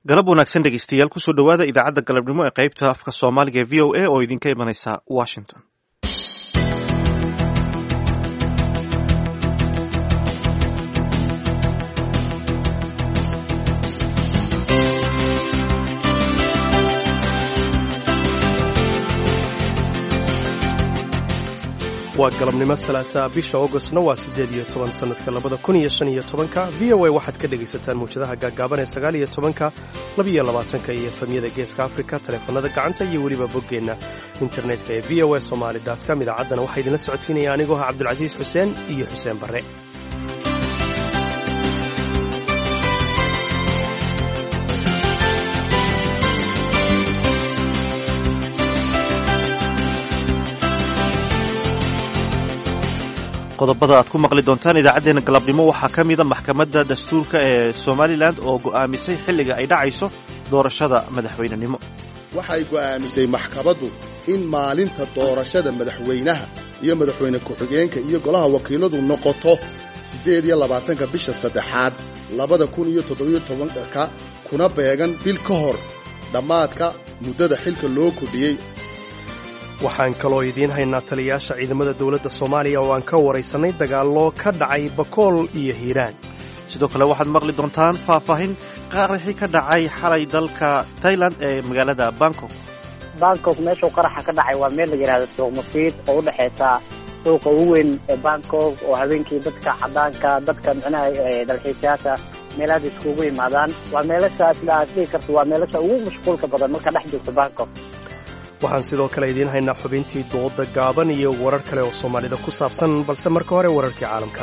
galab wanaagsan dhegeystayaal kusoo dhowaada idaacadda galabnimo ee qaybta afka soomaaliga ee v o a oo idinka imanaysa washington waa galabnimo salaasaa bisha augostna waa siddeed iyo toban sannadka labada kun iyo shan iyo tobanka v o a waxaad ka dhegaysataan mawjadaha gaaggaaban ee sagaal iyo tobanka labiyo labaatanka iyo efamyada geeska afrika taleefanada gacanta iyo weliba boggeenna internetka ee v o a somaali com idaacaddana waxaa idinla socodsiinaya anigoo ah cabdulcasiis xuseen iyo xuseen barre qodobada aad ku maqli doontaan idaacaddeenna galabnimo waxaa ka mida maxkamadda dastuurka ee somalilan oo go'aamisay xilliga ay dhacayso doorashada madaxweynenimo waxay go'aamisay maxkamaddu in maalinta doorashada madaxweynaha iyo madaxweyne ku-xigeenka iyo golaha wakiiladu noqoto siddeed iyo labaatanka bisha saddexaad labada kun iyo toddobiyo tobanka kuna beegan bil ka hor dhammaadka muddada xilka loo kordhiyey waxaan kaloo idiin haynaa taliyayaasha ciidamada dowladda soomaaliya oo aan ka waraysannay dagaallo ka dhacay bakool iyo hiiraan sidoo kale waxaad maqli doontaan faahfaahin qaraxii ka dhacay xalay dalka tailand ee magaalada bangkok bangkok meeshuu qaraxa ka dhacay waa meel la yidhahda suuq masiid oo u dhexaysa suuqa ugu weyn ee bangkok oo habeenkii dadka caddaanka dadka micnaha dalxiisayaasha meelahaas iskugu yimaadaan waa meelasha sida aad dhihi karto waa meelasha ugu mashquulka badan marka dhex joogto bangkok waxaan sidoo kale idiin haynaa xubintii dooda gaaban iyo warar kale oo soomaalida ku saabsan balse marka hore wararkii caalamka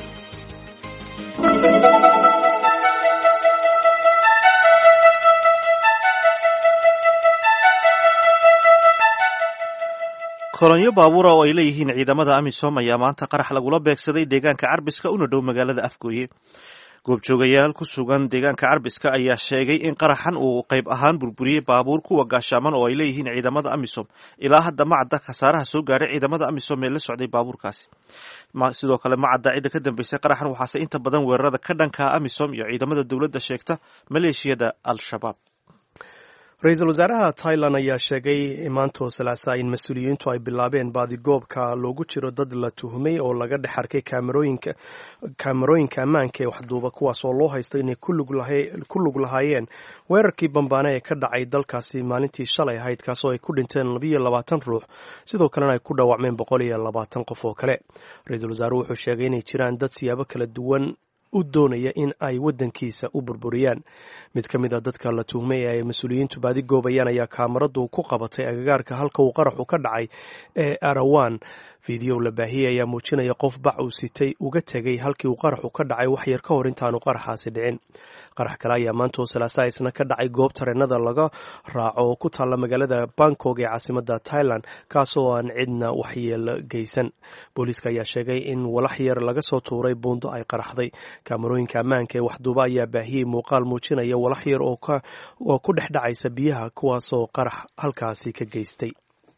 kolonyo baabuura oo ay leeyihiin ciidamada amisom ayaa maanta qarax lagula beegsaday deegaanka carbiska una dhow magaalada afgooye goobjoogayaal ku sugan deegaanka carbiska ayaa sheegay in qaraxan uu qayb ahaan burburiyey baabuur kuwa gaashaaman oo ay leeyihiin ciidamada amisom ilaa hadda ma cadda khasaaraha soo gaadhay ciidamada amisom ee la socday baabuurkaasi sidoo kale ma cadda cidda ka dambeysay qaraxan waxaase inta badan weerarada ka dhankaa amisom iyo ciidamada dowladda sheegta maleeshiyada al-shabaab ra-iisul wasaaraha tailan ayaa sheegay maantoo salaasa in mas-uuliyiintu ay bilaabeen baadigoobka loogu jiro dad la tuhumay oo laga dhex arkay kaamarooyinka ammaanka ee waxduuba kuwaas oo loo haysto inay ku lug lahaayeen weerarkii bambaane ee ka dhacay dalkaasi maalintii shalay ahayd kaasoo ay ku dhinteen labiyo labaatan ruux sidoo kalena ay ku dhaawacmeen boqol iyo labaatan qof oo kale ra-iisul wasaaruhu wuxuu sheegay inay jiraan dad siyaabo kala duwan u doonaya in ay waddankiisa u burburiyaan mid ka mid a dadka la tuhmay ee ay mas-uuliyiintu baadi goobayaan ayaa kaamaradu ku qabatay agagaarka halka uu qaraxu ka dhacay ee arawan fideow la baahiyey ayaa muujinaya qof bac uu sitay uga tegay halkii uu qaraxu ka dhacay wax yar ka hor intaanu qaraxaasi dhicin qarax kale ayaa maantoo salaasa isna ka dhacay goob tareenada laga raaco oo ku taalla magaalada bangkok ee caasimada thailand kaasoo aan cidna waxyeelo geysan booliiska ayaa sheegay in walax yar laga soo tuuray buundo ay qaraxday kaamarooyinka ammaanka ee waxduuba ayaa baahiyey muuqaal muujinaya walax yar oo ku dhex dhacaysa biyaha kuwaasoo qarax halkaasi ka geystay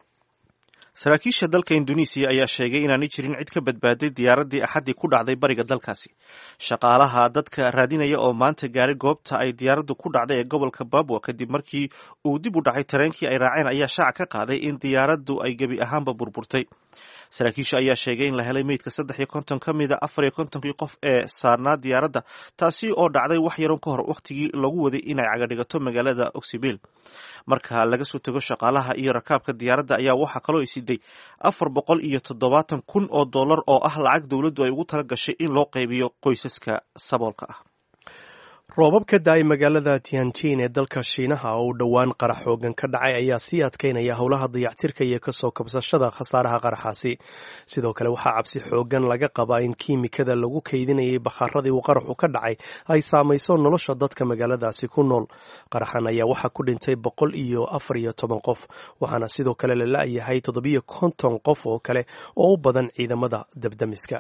saraakiisha dalka induneisiya ayaa sheegay inaanay jirin cid ka badbaaday diyaaraddii axaddii ku dhacday bariga dalkaasi shaqaalaha dadka raadinaya oo maanta gaaray goobta ay diyaaraddu ku dhacday ee gobolka babwa kadib markii uu dib u dhacay tareenkii ay raaceen ayaa shaaca ka qaaday in diyaaraddu ay gebi ahaanba burburtay saraakiisha ayaa sheegay in la helay meydka saddex iyo konton ka mida afar iyo kontonkii qof ee saarnaa diyaaradda taasi oo dhacday wax yaron ka hor wakhtigii lagu waday inay cagadhigato magaalada oksibil marka laga soo tego shaqaalaha iyo rakaabka diyaaradda ayaa waxaa kaloo isiday afar boqol iyo toddobaatan kun oo dollar oo ah lacag dowladdu ay ugu tala gashay in loo qaybiyo qoysaska saboolka ah roobab ka da-ay magaalada tianjin ee dalka shiinaha oo u dhowaan qarax xoogan ka dhacay ayaa sii adkaynaya howlaha dayactirka iyo kasoo kabsashada khasaaraha qaraxaasi sidoo kale waxaa cabsi xoogan laga qabaa in kiimikada lagu kaydinayay bakharadii uu qaraxu ka dhacay ay saamayso nolosha dadka magaaladaasi ku nool qaraxan ayaa waxaa ku dhintay boqol iyo afar iyo toban qof waxaana sidoo kale la la-yahay toddobiyo konton qof oo kale oo u badan ciidamada dabdamiska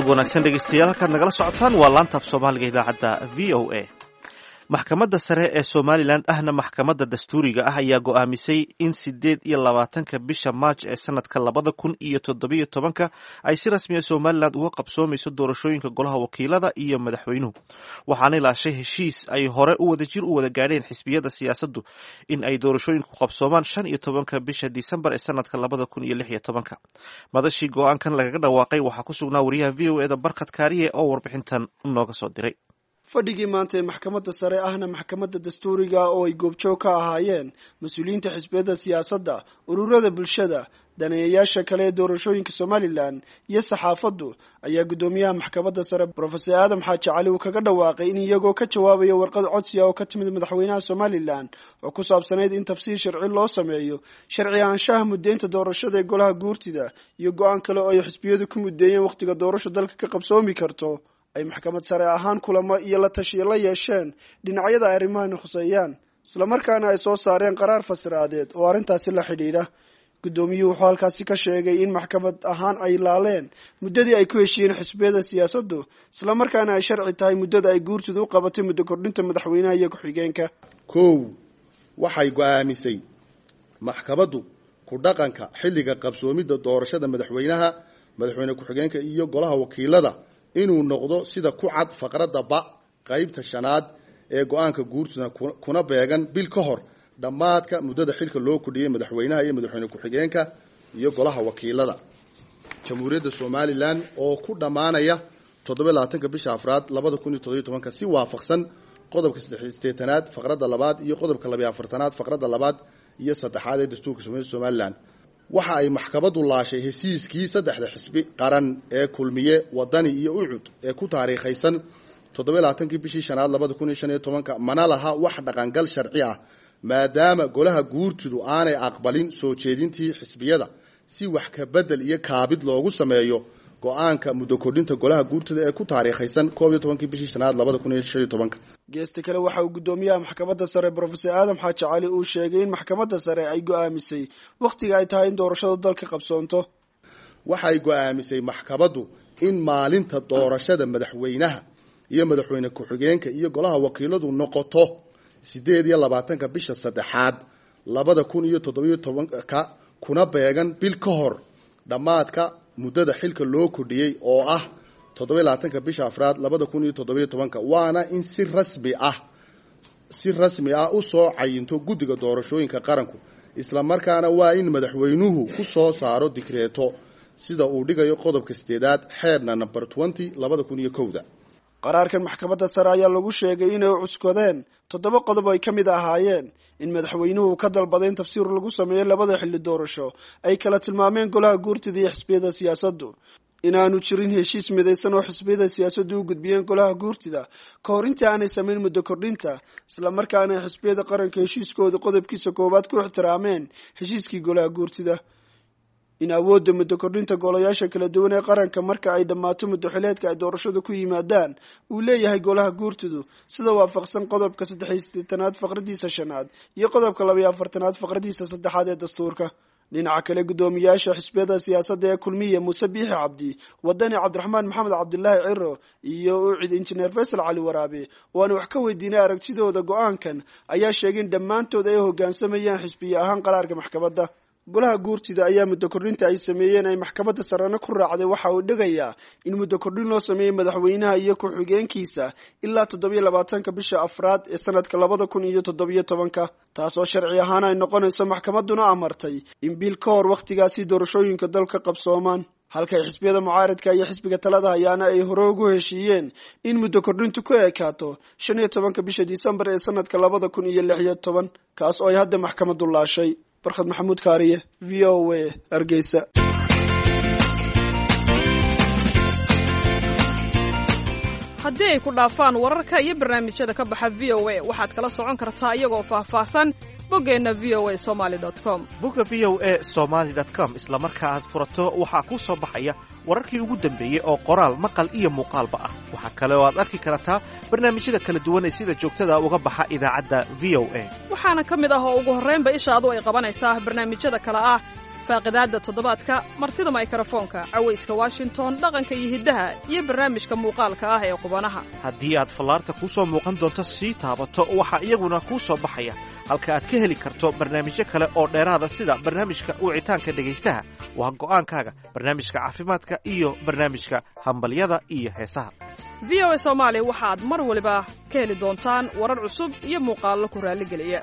galab wanaagsan dhegeystayaal halkaad nagala socotaan waa laantaaf soomaaliga idaacadda v o a maxkamadda sare ee somalilan ahna maxkamadda dastuuriga ah ayaa go'aamisay in sideed iyo labaatanka bisha maaj ee sanadka labada kun iyo toddobiyo tobanka ay si rasmiya somalilan uga qabsoomayso doorashooyinka golaha wakiilada iyo madaxweynuhu waxaanay laashay heshiis ay hore u wada jir u wada gaadheen xisbiyada siyaasaddu in ay doorashooyinku qabsoomaan shan iyo tobanka bisha disembar ee sanadka labada kun iyo lix iyo tobanka madashii go-aankan lagaga dhawaaqay waxaa ku sugnaa wariyaha v o eda barkhad kaariye oo warbixintan nooga soo diray fadhigii maanta ee maxkamadda sare ahna maxkamadda dastuuriga oo ay goobjoog ka ahaayeen mas-uuliyiinta xisbiyada siyaasadda ururada bulshada daneeyayaasha kale ee doorashooyinka somalilan iyo saxaafaddu ayaa guddoomiyaha maxkamadda sare brofesor aadam xaaji cali uu kaga dhawaaqay in iyagoo ka jawaabaya warqad codsiga oo ka timid madaxweynaha somalilan oo ku saabsanayd in tafsiir sharci loo sameeyo sharci ahaanshaha muddeynta doorashada ee golaha guurtida iyo go-aan kale oo ay xisbiyadu ku muddeeyeen wakhtiga doorasho dalka ka qabsoomi karto ay maxkamad sare ahaan kulamo iyo la tashiyo la yeesheen dhinacyada ay arrimahani khuseeyaan islamarkaana ay soo saareen qaraar fasiraadeed oo arrintaasi la xidhiidha guddoomiyuhu wuxuu halkaasi ka sheegay in maxkamad ahaan ay laaleen muddadii ay ku heshiiyeen xisbiyada siyaasaddu islamarkaana ay sharci tahay muddada ay guurtidu u qabatay muddo kordhinta madaxweynaha iyo ku-xigeenka kow waxay go'aamisay maxkamaddu ku dhaqanka xilliga qabsoomidda doorashada madaxweynaha madaxweyne ku-xigeenka iyo golaha wakiilada inuu noqdo sida ku cad faqradda ba qeybta shanaad ee go-aanka guurtuna kuna beegan bil ka hor dhammaadka muddada xilka loo kordhiyey madaxweynaha iyo madaxweyne ku-xigeenka iyo golaha wakiilada jamhuuriyadda somalilan oo ku dhammaanaya toddoba labaatanka bisha afraad labada kun iyo toddobiyo tobanka si waafaqsan qodobka saddex sideetanaad faqradda labaad iyo qodobka labiyo afartanaad faqradda labaad iyo saddexaad ee dastuurka somalia somalilan waxa ay maxkamaddu laashay hesiiskii saddexda xisbi qaran ee kulmiye wadani iyo ucud ee ku taariikhaysan toddoba labaatankii bishii shanaad labada kun iyo shan iyo tobanka mana laha wax dhaqangal sharci ah maadaama golaha guurtidu aanay aqbalin soo jeedintii xisbiyada si wax ka bedel iyo kaabid loogu sameeyo go-aanka muddo kordhinta golaha guurtida ee ku taariikhaysan koob iyo tobankii bishii shanaad labada kun iyo shan iyo tobanka geesta kale waxa uu guddoomiyaha maxkamadda sare brofesor aadam xaaji cali uu sheegay in maxkamadda sare ay go-aamisay wakhtiga ay tahay in doorashadu dalka qabsoonto waxay go-aamisay maxkamaddu in maalinta doorashada madaxweynaha iyo madaxweyne ku-xigeenka iyo golaha wakiiladu noqoto sideed iyo labaatanka bisha saddexaad labada kun iyo toddobiyo tobanka kuna beegan bil ka hor dhammaadka muddada xilka loo kordhiyey oo ah toddoba labaatanka bisha afraad labada kun iyo toddobiyo tobanka waana in si rasmi ah si rasmi ah usoo cayinto guddiga doorashooyinka qaranku islamarkaana waa in madaxweynuhu ku soo saaro dikreeto sida uu dhigayo qodobka sideedaad xeerna number twenty labada kun iyo kowda qaraarkan maxkamadda sare ayaa lagu sheegay inay cuskadeen toddoba qodob ay ka mid ahaayeen in madaxweynuhu ka dalbaday in tafsiir lagu sameeyo labada xilli doorasho ay kala tilmaameen golaha guurtida iyo xisbiyada siyaasaddu inaanu jirin heshiis midaysan oo xisbiyada siyaasaddu u gudbiyeen golaha guurtida ka hor intii aanay samayn muddo kordhinta islamarkaana ay xisbiyada qaranka heshiiskooda qodobkiisa koowaad ku ixtiraameen heshiiskii golaha guurtida in awoodda muddo kordhinta golayaasha kala duwan ee qaranka marka ay dhammaato muddo xileedka ay doorashadu ku yimaadaan uu leeyahay golaha guurtidu sida waafaqsan qodobka saddexiyo sideetanaad faqradiisa shanaad iyo qodobka labayo afartanaad faqradiisa saddexaad ee dastuurka dhinaca kale guddoomiyaasha xisbiyada siyaasadda ee kulmiya muuse biixi cabdi wadani cabdiraxmaan maxamed cabdilaahi ciro iyo ucid injineer faysal cali waraabe oo aan wax ka weydiinay aragtidooda go-aankan ayaa sheegay in dhammaantood ay hoggaansamayaan xisbiye ahaan qaraarka maxkamadda golaha guurtida ayaa muddo kordhinta ay sameeyeen ay maxkamadda sarena ku raacday waxa uu dhigayaa in muddo kordhin loo sameeyey madaxweynaha iyo ku-xigeenkiisa ilaa toddobiyo labaatanka bisha afraad ee sanadka labada kun iyo toddobiyo tobanka taasoo sharci ahaan ay noqonayso maxkamadduna amartay in bil ka hor wakhtigaasi doorashooyinka dalka qabsoomaan halkay xisbiyada mucaaradka iyo xisbiga talada hayaana ay hore ugu heshiiyeen in muddo kordhintu ku ekaato shan iyo tobanka bisha disembar ee sanadka labada kun iyo lix iyo toban kaas oo ay hadda maxkamaddu laashay barkhad maxamuud kaariye v o a hargeysa haddii ay ku dhaafaan wararka iyo barnaamijyada ka baxa v o a waxaad kala socon kartaa iyagoo faahfaahsan boggeenna v o a somaali com bogga v o a somaali com isla marka aad furato waxaa kuu soo baxaya wararkii ugu dambeeyey oo qoraal maqal iyo muuqaalba ah waxaa kale oo aad arki kartaa barnaamijyada kala duwan ee sida joogtada uga baxa idaacadda v o a waxaana ka mid ah oo ugu horraynba ishaadu ay qabanaysaa barnaamijyada kale ah faaqidaadda toddobaadka martida maykrofoonka cawayska washington dhaqanka iyo hiddaha iyo barnaamijka muuqaalka ah ee qubanaha haddii aad fallaarta kuu soo muuqan doonto sii taabato waxaa iyaguna kuu soo baxaya halka aad ka heli karto barnaamijyo kale oo dheeraada sida barnaamijka wicitaanka dhegaystaha waa go'aankaaga barnaamijka caafimaadka iyo barnaamijka hambalyada iyo heesaha v o a soomaali waxaad mar waliba ka heli doontaan warar cusub iyo muuqaallo ku raalligeliya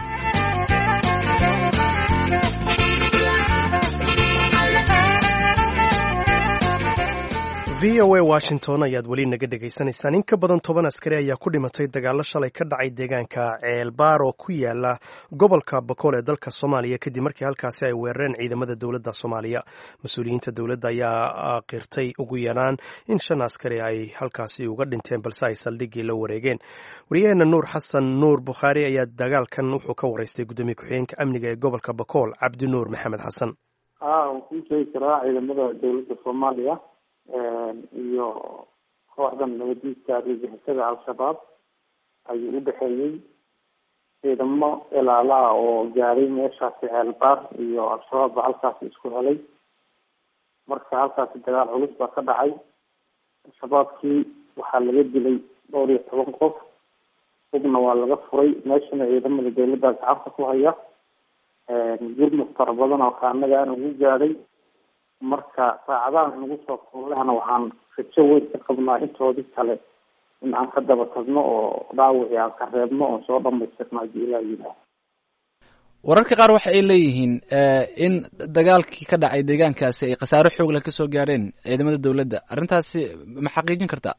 v o a washington ayaad weli naga dhegaysanaysaan in ka badan toban askari ayaa ku dhimatay dagaallo shalay ka dhacay deegaanka ceelbaar oo ku yaala gobolka bakool ee dalka soomaaliya kadib markii halkaasi ay weerareen ciidamada dowladda soomaaliya mas-uuliyiinta dowladda ayaa qirtay ugu yaraan in shan askari ay halkaasi uga dhinteen balse ay saldhiggii la wareegeen wariyaheena nuur xasan nuur bukhaari ayaa dagaalkan wuxuu ka waraystay guddoomiye ku-xigeenka amniga ee gobolka bakool cabdi nuur maxamed xasan kuu sheegi karaa ciidamada dowladda soomaaliya iyo kooxdan nabadiidka argagixisada al-shabaab ayuu u dhexeeyey ciidamo ilaalaha oo gaaray meeshaasi ceelbaar iyo al-shabaab baa halkaasi isku helay marka halkaasi dagaal culus baa ka dhacay al-shabaabkii waxaa laga dilay dhowr iyo toban qof hubna waa laga furay meeshana ciidamada dowladda gacanta ku haya gurmud fara badan oo kaanaga aan ugu gaadhay marka saacadaha nagu soo kuulehna waxaan rajo weyn ka qabnaa intoodii kale in aan ka daba tagno oo dhaawicii aan ka reebno oon soo dhamaystirno haddii ilaa yidhaah wararka qaar waxa ay leeyihiin in dagaalkii ka dhacay deegaankaasi ay khasaaro xoog leh kasoo gaareen ciidamada dowladda arrintaasi ma xaqiijin kartaa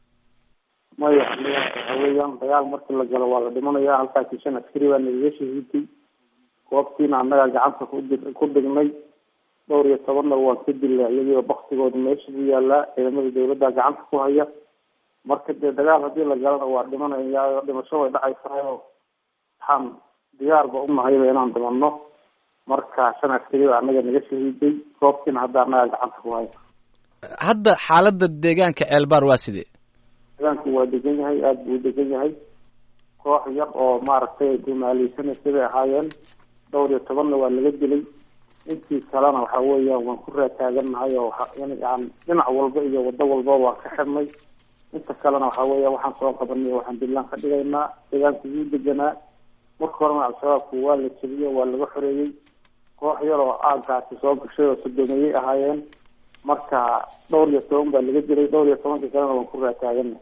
maya waxa weeyaan dagaal markii la galo waa la dhimanaya halkaasi shan askari baa nagaga shahiiday goobtiina annagaa gacanta kudi ku dhignay dhowr iyo tobanna waan ka dilla iyagoo baktigooda meesha ku yaalaa ciidamada dowladda gacanta ku haya marka dee dagaal haddii la galana waa dhimanaya dhimasho way dhacaysayo waxaan diyaarba unahayba inaan dhimanno marka shan askari baa annaga naga shahiiday goobtiina hadda annagaa gacanta ku haya hadda xaaladda deegaanka ceelbaar waa sidee deegaanku waa degan yahay aada buu degan yahay koox yar oo maaragtay dumaaleysanaysa bay ahaayeen dhowr iyo tobanna waa laga dilay intii kalena waxa weeyaan waan ku raataagannahay oo aan dhinac walba iyo wado walba waan ka xirnay inta kalena waxa weeya waxaan soo qabanay waxaan dillaan ka dhigaynaa deegaanku wuu deganaa marka horena al-shabaabku waa la jebiyey waa laga xoreeyey koox yar oo aagaasi soo gashay oo sodomeeyey ahaayeen marka dhowr iyo toban baa laga dilay dhowr iyo tobankii kalena waan ku raataaganay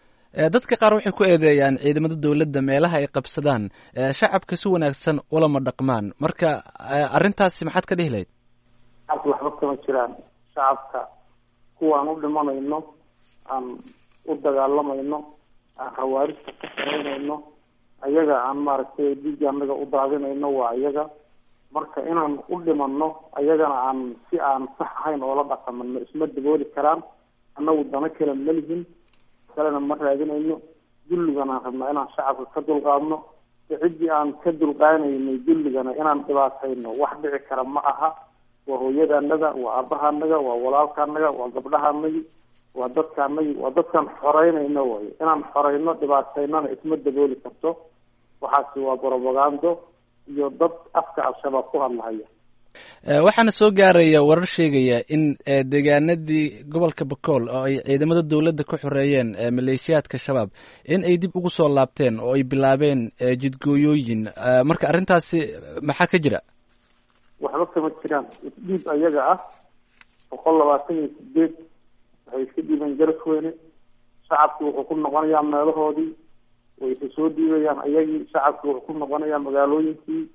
dadka qaar waxay ku eedeeyaan ciidamada dowladda meelaha ay qabsadaan shacabka si wanaagsan ulama dhaqmaan marka arrintaasi maxaad ka dhihi lahayd shacabka waxba kama jiraan shacabka kuwaan u dhimanayno aan u dagaalamayno aan hawaarista ka samaynayno ayaga aan maaragtay dhiigga anaga u daadinayno waa iyaga marka inaan u dhimanno ayagana aan si aan sax ahayn oola dhaqamano isma dabooli karaan annagu dano kale ma lihin kalena ma raadinayno dulligana aan rabnaa inaan shacabka ka dulqaadno ciddii aan ka dulqaanaynay dulligana inaan dhibaatayno wax dhici kara ma aha waa hooyadaanaga waa aabahaanaga waa walaalkaanaga waa gabdhahaanagi waa dadkaanagi waa dadkaan xoreynayno way inaan xoreyno dhibaataynana isma dabooli karto waxaasi waa brobagando iyo dad afka al-shabaab ku hadlahaya waxaana soo gaaraya warar sheegaya in deegaanadii gobolka bakool oo ay ciidamada dowladda ka xoreeyeen maleeshiyaadka shabaab in ay dib ugu soo laabteen oo ay bilaabeen jidgooyooyin marka arrintaasi maxaa ka jira waxba kama jiraan isdhiib ayaga ah boqol labaatan iyo sideed waxay iska dhiibeen garasweyne shacabki wuxuu ku noqonayaa meelahoodii way isa soo dhiibayaan ayagii shacabki wuxuu ku noqonayaa magaalooyinkii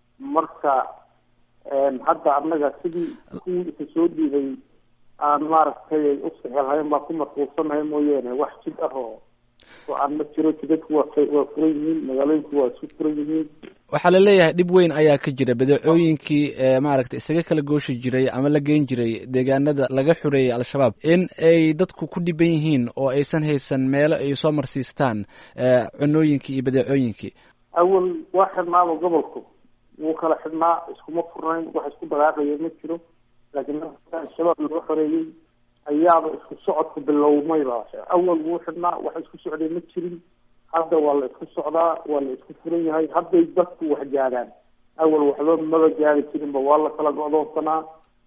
marka hadda annaga sidii kuwii isa soo dhiibay aan maaragtay u sixelhayn baa ku mashquulsanahay mooyeene wax jid ah oo aan ma jiro jidadku waa waa furan yihiin magaalooyinku waa isu furan yihiin waxaa la leeyahay dhib weyn ayaa ka jira badeecooyinkii maaragtay isaga kala gooshi jiray ama la geyn jiray deegaanada laga xoreeyey al-shabaab in ay dadku ku dhiban yihiin oo aysan haysan meelo ay soo marsiistaan cunooyinkii iyo badeecooyinkii awal waa xidhnaaba gobolku wuu kala xidhnaa iskuma furnayn wax isku dagaaqaya ma jiro laakiin al-shabaab laga xoreeyey ayaaba isku socodka bilowmayba awal wuu xidhnaa wax isku socday ma jirin hadda waa la isku socdaa waa la isku furan yahay hadday dadku wax gaadhaan awal waxba maba gaari jirinba waa la kala go'doonsanaa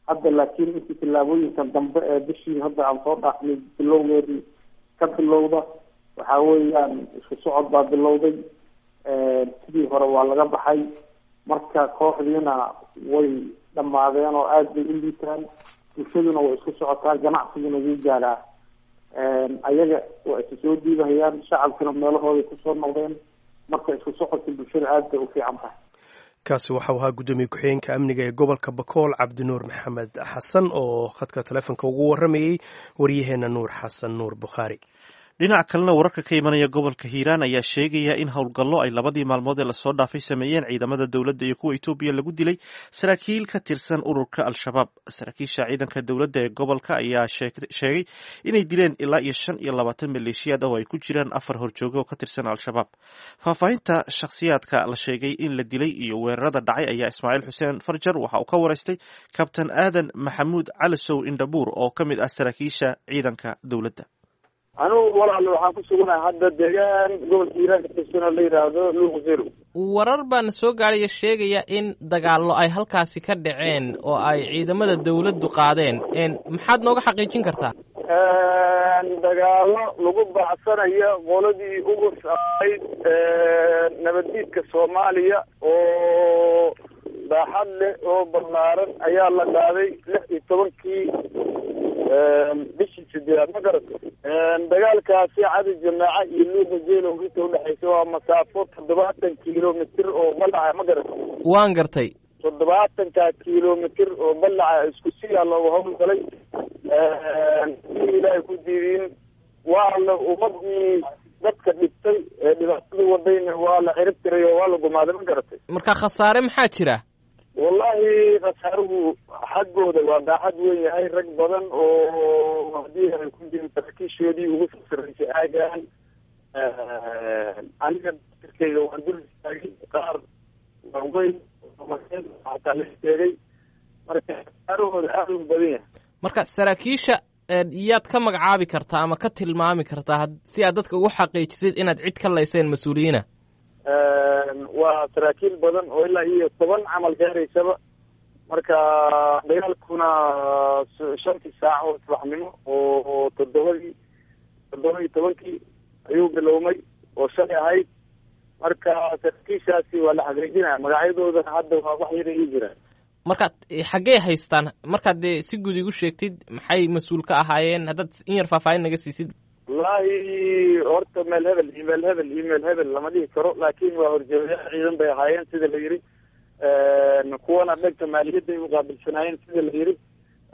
hadda laakiin intii tillaabooyinkan dambe ee bishii hadda aan soo dhaafnay bilowgeedii ka bilowda waxa weeyaan isku socod baa bilowday sidii hore waa laga baxay marka kooxdiina way dhammaadeen oo aada bay u liitaan bulshaduna way isku socotaa ganacsiguna wuu gaaraa ayaga waa isu soo diibahayaan shacabkuna meelahooday kusoo noqdeen marka isku socodka bulshada aada bay u fiican tahay kaasi waxau ahaa guddoomiye ku-xigeenka amniga ee gobolka bakool cabdinuur maxamed xasan oo khadka taleefonka ugu waramayey waryaheena nuur xasan nuur bukhaari dhinac kalena wararka ka imanaya gobolka hiiraan ayaa sheegaya in howlgallo ay labadii maalmood ee lasoo dhaafay sameeyeen ciidamada dowladda iyo kuwa etoobiya lagu dilay saraakiil ka tirsan ururka al-shabaab saraakiisha ciidanka dowladda ee gobolka ayaa sheegay inay dileen ilaa iyo shan iyo labaatan maleeshiyaad oo ay ku jiraan afar horjooge oo ka tirsan al-shabaab faahfaahinta shakhsiyaadka la sheegay in la dilay iyo weerarada dhacay ayaa ismaaciil xuseen farjar waxa uu ka waraystay kabtan aadan maxamuud calisow indhabuur oo ka mid ah saraakiisha ciidanka dowladda anugu walaalo waxaan ku suganahay hadda deegaan gobolka hiiraan ka tirsan oo la yidhaahdo luuq zero warar baana soo gaadhaya sheegaya in dagaallo ay halkaasi ka dhaceen oo ay ciidamada dawladdu qaadeen maxaad nooga xaqiijin kartaa dagaallo lagu bacsanayo qoladii ugu saayd nabaddiidka soomaaliya oo baaxad leh oo ballaaran ayaa la qaaday lix iyo tobankii bishii sideedaad ma garato dagaalkaasi cadi jamaaca iyo luuqa jeelow inta udhexaysa waa masaafo toddobaatan kilomitr oo ballaca ma garato waan gartay toddobaatanka kilomitr oo ballaca isku siyaa looga howlgalay si ilaahay ku diidin waa la ummadii dadka dhibtay ee dhibaatada wadayna waa la cirib tiray oo waa la gumaaday ma garatay marka khasaare maxaa jira wallahi khasaaruhu xaggooda waa baaxad weyn yahay rag badan oo haddii ay ku jirin saraakiishoodii ugu soo sarreysay aagaan aniga tirkeyga waan dul istaagay qaar waaweyn xataa la sheegay marka khasaarahooda aada u badan yahay marka saraakiisha yaad ka magacaabi kartaa ama ka tilmaami kartaa si aad dadka ugu xaqiijisid inaad cid ka layseen mas-uuliyiina waa saraakiil badan oo ilaa iyo toban camal gaaraysaba marka dagaalkuna shantii saac oo subaxnimo oo toddobadii toddoba iyo tobankii ayuu bilowmay oo shalay ahayd marka saraakiishaasi waa la xaqiijinaya magacyadoodana hadda waa wax yara ii jiraan markaad xaggey haystaan markaad dee si guud igu sheegtid maxay mas-uul ka ahaayeen haddaad in yar faahfaahin naga siisid wallaahi horta meel hebel iyo meel hebel iyo meel hebel lama dhihi karo laakin waa horjeedayaal ciidan bay ahaayeen sida la yidhi kuwana dhanka maaliyadday uqaabilsanaayeen sida la yidhi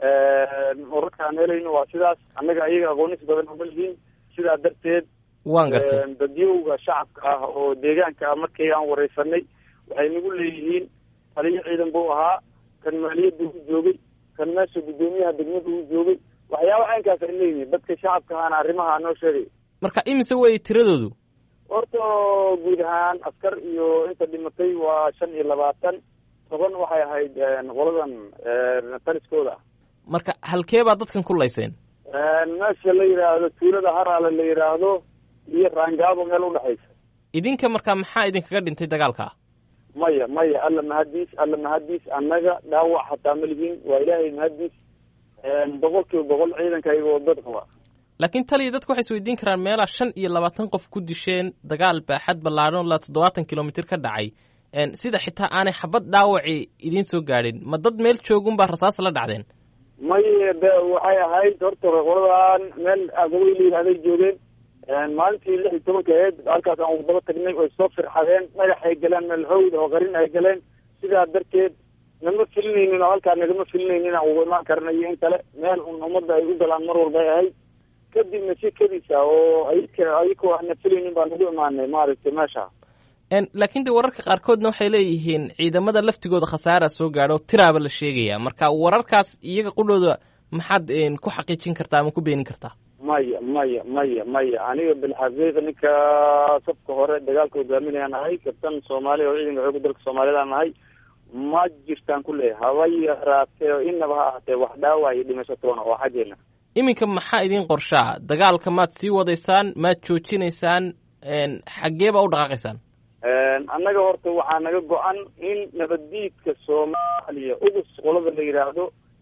wararka aan helayno waa sidaas annaga ayaga aqoonis badan uma lihiin sidaa darteed waan gartay dadyowga shacabka ah oo deegaanka ah markii aan wareysanay waxay nagu leeyihiin taliyo ciidan buu ahaa kan maaliyadda u joogay kan meesha guddoomiyaha degmada u joogay waxyaaba caynkaas ay leeyihiin dadka shacabka ahana arrimaha noo sheegay marka imise wey tiradoodu horta guud ahaan askar iyo inta dhimatay waa shan iyo labaatan toban waxay ahayd qoladan taliskooda ah marka halkee baa dadkan ku layseen meesha la yidhaahdo tuulada haraale la yidhaahdo iyo raangaabo meel udhexaysa idinka marka maxaa idinkaga dhintay dagaalka maya maya alla mahadiis alla mahadiis annaga dhaawac hataa ma lihiin waa ilaahay mahadiis boqol kiiba boqol ciidanka iyagoo dad qaba laakiin taliya dadku waxay isweydiin karaan meelaa shan iyo labaatan qof ku disheen dagaal baaxad ballaadhan ilaa toddobaatan kilomitr ka dhacay sida xitaa aanay xabad dhaawaci idiin soo gaadhin ma dad meel joogunbaa rasaas la dhacdeen maya de waxay ahayd horta qoladan meel agawey la yidhahday joogeen maalintii lix iyo tobanka aheyd halkaas aan wadaba tagnay way soo firxadeen dhagaxay galeen meel hawd oo qarin ay galeen sidaa darteed nama filinaynin oo halkaa nagama filinaynin aan ugu imaan karna iyo in kale meel un ummadda ay u galaan mar walba ay ahayd kadibna si kadisa oo ayka ayakoo aana filaynin baan ugu imaanay maaragtay meesha laakiin de wararka qaarkoodna waxay leeyihiin ciidamada laftigooda khasaara soo gaadho tiraaba la sheegaya marka wararkaas iyaga qudhooda maxaad ku xaqiijin kartaa ama ku beenin kartaa maya maya maya maya aniga bilxaqiiqa ninka safka hore dagaalka hogaaminayaan ahay kabtan soomaaliya oo ciidanka xooga dalka soomaaliyadaan ahay ma jirtaan ku leeyahay haba yaraatee oo inaba ha ahaatee wax dhaawac iyo dhimashatoona oo xaggeena iminka maxaa idiin qorshaa dagaalka maad sii wadaysaan maad joojinaysaan xaggee baa u dhaqaaqaysaan annaga horta waxaa naga go-an in nabaddiidka soomaaliya ugus qolada la yidhaahdo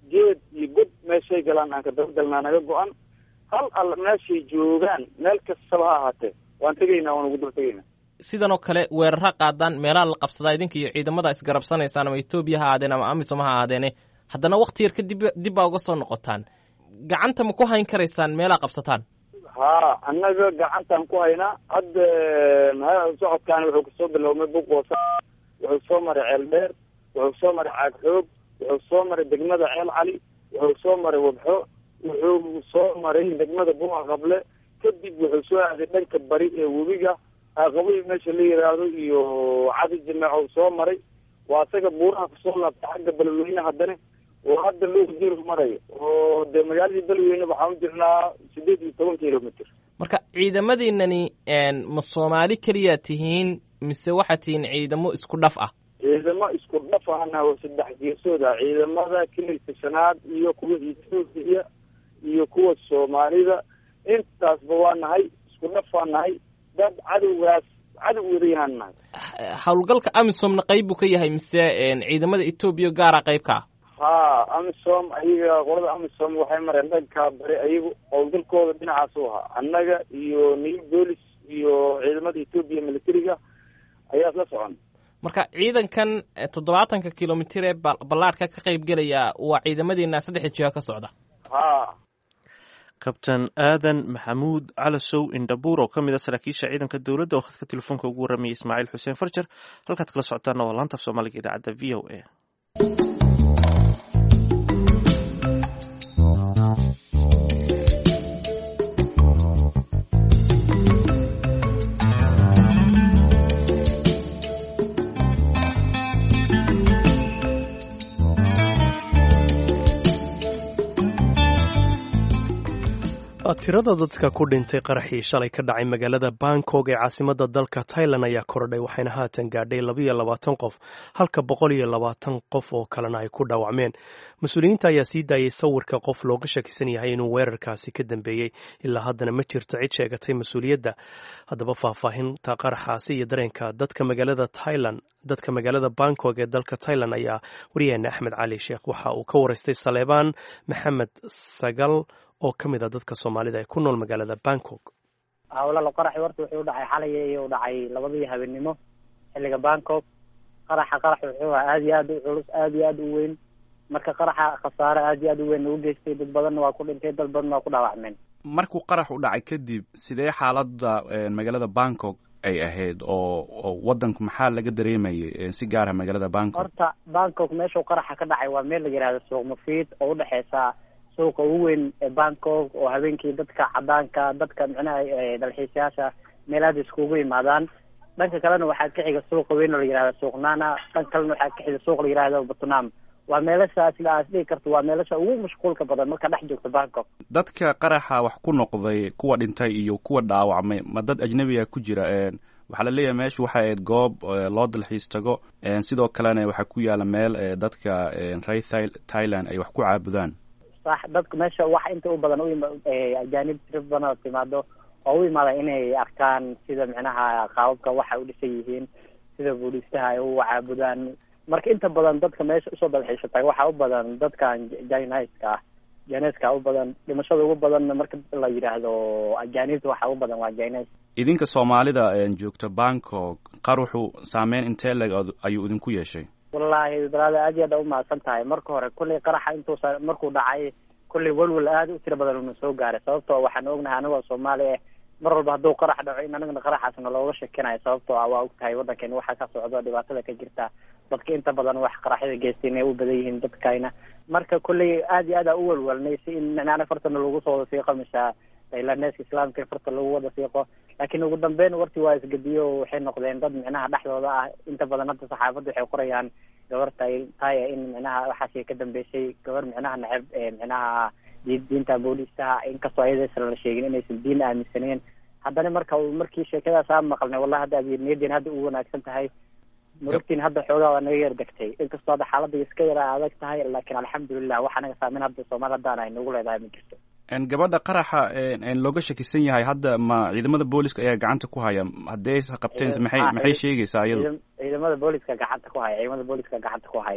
geed iyo god meeshay galaan aan ka dabagalnaa naga go-an hal alla meeshay joogaan meel kastaba ha ahaatee waan tegaynaa waan ugu daba tegaynaa sidan oo kale weerara qaadaan meelaha la qabsadaa idinka iyo ciidamada isgarabsanaysaan ama etoobiya ha ahaadeen ama amisom ha ahaadeene haddana wakti yar kadib dib baa uga soo noqotaan gacanta ma ku hayn karaysaan meelaha qabsataan haa annaga gacantaan ku haynaa hadda socodkaani wuxuu kasoo bilownay buqoosa wuxuu soo maray ceel dheer wuxuu soo maray caag xoog wuxuu soo maray degmada ceel cali wuxuu soo maray wabxo wuxuu soo maray degmada buuqa qable kadib wuxuu soo aaday dhanka bari ee webiga aqaboyi meesha la yiraahdo iyo cadi jameeco soo maray waa isaga buuraha kusoo laabtay xagga beledweyne haddana oo hadda loo jir marayo oo dee magaaladii beledweyne waxaan u jirnaa sideed iyo toban kilomitr marka ciidamadiinani ma soomaali keliya tihiin mise waxaad tihiin ciidamo isku dhaf ah ciidamo isku dhaf ahna oo saddex geesooda ciidamada kililka shanaad iyo kuwa etoobiya iyo kuwa soomaalida intaasba waa nahay isku dhaf waa nahay dad cadowgaas cadow weriyahaan nahay howlgalka amisomna qayb buu ka yahay mise ciidamada etoobiya gaara qayb ka ah haa amisom ayaga qolada amisom waxay mareen dhankaa bari ayagu howlgalkooda dhinacaas u ahaa annaga iyo new bolis iyo ciidamada etoobiya militariga ayaa isla socon marka ciidankan toddobaatanka kilomitir ee ballaadhka ka qayb gelaya waa ciidamadiina saddexda jiha ka socda haa kabtan aadan maxamuud calasow indhabuur oo ka mid a saraakiisha ciidanka dowladda oo khadka telefoonka ugu warramayay ismaaciil xuseen farjar halkaad kala socotaana waa laanta af soomaaliga idaacadda v o a tirada dadka ku dhintay qaraxii shalay ka dhacay magaalada bangkok ee caasimada dalka tailan ayaa korodhay waxayna haatan gaadhay labayo labaatan qof halka boqol iyo labaatan qof oo kalena ay ku dhaawacmeen mas-uuliyiinta ayaa sii daayay sawirka qof looga shakisan yahay inuu weerarkaasi ka dambeeyey ilaa haddana ma jirto cid sheegatay mas-uuliyadda haddaba faahfaahinta qaraxaasi iyo dareenka dadka magaalada tailan dadka magaalada bangkok ee dalka tailan ayaa wariyaheena axmed cali sheekh waxa uu ka waraystay saleebaan maxamed sagal oo ka mid a dadka soomaalida ee ku nool magaalada bangkok hawlala qaraxi horta wuxuu dhacay xalay iyo dhacay labadii habeenimo xilliga bangkok qaraxa qarax wuxuu ahaa aada iyo aad u culus aada iyo aada u weyn marka qaraxa khasaare aada iyo aad u weyn u geystay dad badanna waa ku dhintay dad badanna waa ku dhaawacmeen markuu qarax u dhacay kadib sidee xaaladda magaalada bangkok ay ahayd oo oo wadanku maxaa laga dareemayay si gaara magaalada bangkok horta bangkok meeshuu qaraxa ka dhacay waa meel la yihahdo suuq mufiid oo udhexeysa suuqa ugu weyn ee bangkok oo habeenkii dadka cadaanka dadka micnaha dalxiisayaasha meelaada iskugu imaadaan dhanka kalena waxaa ka xiga suuqa weyn oo la yihahdo suuq nana dhanka kalena waxaa ka xiga suuq la yihahdo batnam waa meelasha sida aad dhihi karto waa meelasha ugu mashquulka badan marka dhex joogto bangkok dadka qaraxa wax ku noqday kuwa dhintay iyo kuwa dhaawacmay ma dad ajnabiga ku jira waxaa la leeyahay meeshu waxay ahayd goob loo dalxiis tago sidoo kalena waxaa ku yaala meel dadka reer thailand ay wax ku caabudaan sax dadka meesha waxa inta u badan u ajaanib tira badan oo timaado oo u imaada inay arkaan sida micnaha qaababka waxa u dhisan yihiin sida buudhistaha ay u caabudaan marka inta badan dadka meesha usoo dalxiisa taga waxaa u badan dadkan jiniska ah jiniska u badan dhimashada ugu badanna marka la yidhaahdo ajaanibta waxa u badan waa jines idinka soomaalida joogta bangkok qaruxu saameyn intee leg ayuu idinku yeeshay wallaahi balaada aad iyo aad umahadsan tahay marka hore kullay qaraxa intuusa markuu dhacay kullay welwel aada u tiro badan una soo gaaray sababtoo waxaan ognahay anigoo soomaali ah mar walba hadduu qarax dhaco in anagana qaraxaasna looga shakinayo sababtoo ah waa og tahay waddankeena waxaa ka socdo dhibaatada ka jirta dadka inta badan wax qaraxyada geystay inay u badan yihiin dadkayna marka kullay aad iyo aad aa u welwelnay si in micnaha fartana lagu soo wada siiqo mise tailaneska islaamka farta lagu wada siiqo laakiin ugu dambeyn wartii waa isgediyo waxay noqdeen dad micnaha dhexdooda ah inta badan hadda saxaafadda waxay qorayaan gabar tay taya in micnaha waxaasi ka dambeysay gabar micnaha neceb micnaha diinta booliistaha inkastoo ayadaysan la sheegin inaysan diin aaminsaneen haddana marka markii sheekadaas aan maqalnay wallahi hadda niyadeen hadda u wanaagsan tahay murugtiin hadda xoogaa waa naga yar degtay inkastoo hadda xaaladda iska yara adag tahay laakiin alxamdulilah waxa naga saameyn hadda soomaali haddaan ay nagu leedahay ma jirto gabadha qaraxa looga shakisan yahay hadda ma ciidamada booliska ayaa gacanta ku haya haddii aysa qabteen maxay maxay sheegaysaa iyadu ciidamada booliska gacanta ku haya ciidamada booliska gacanta ku haya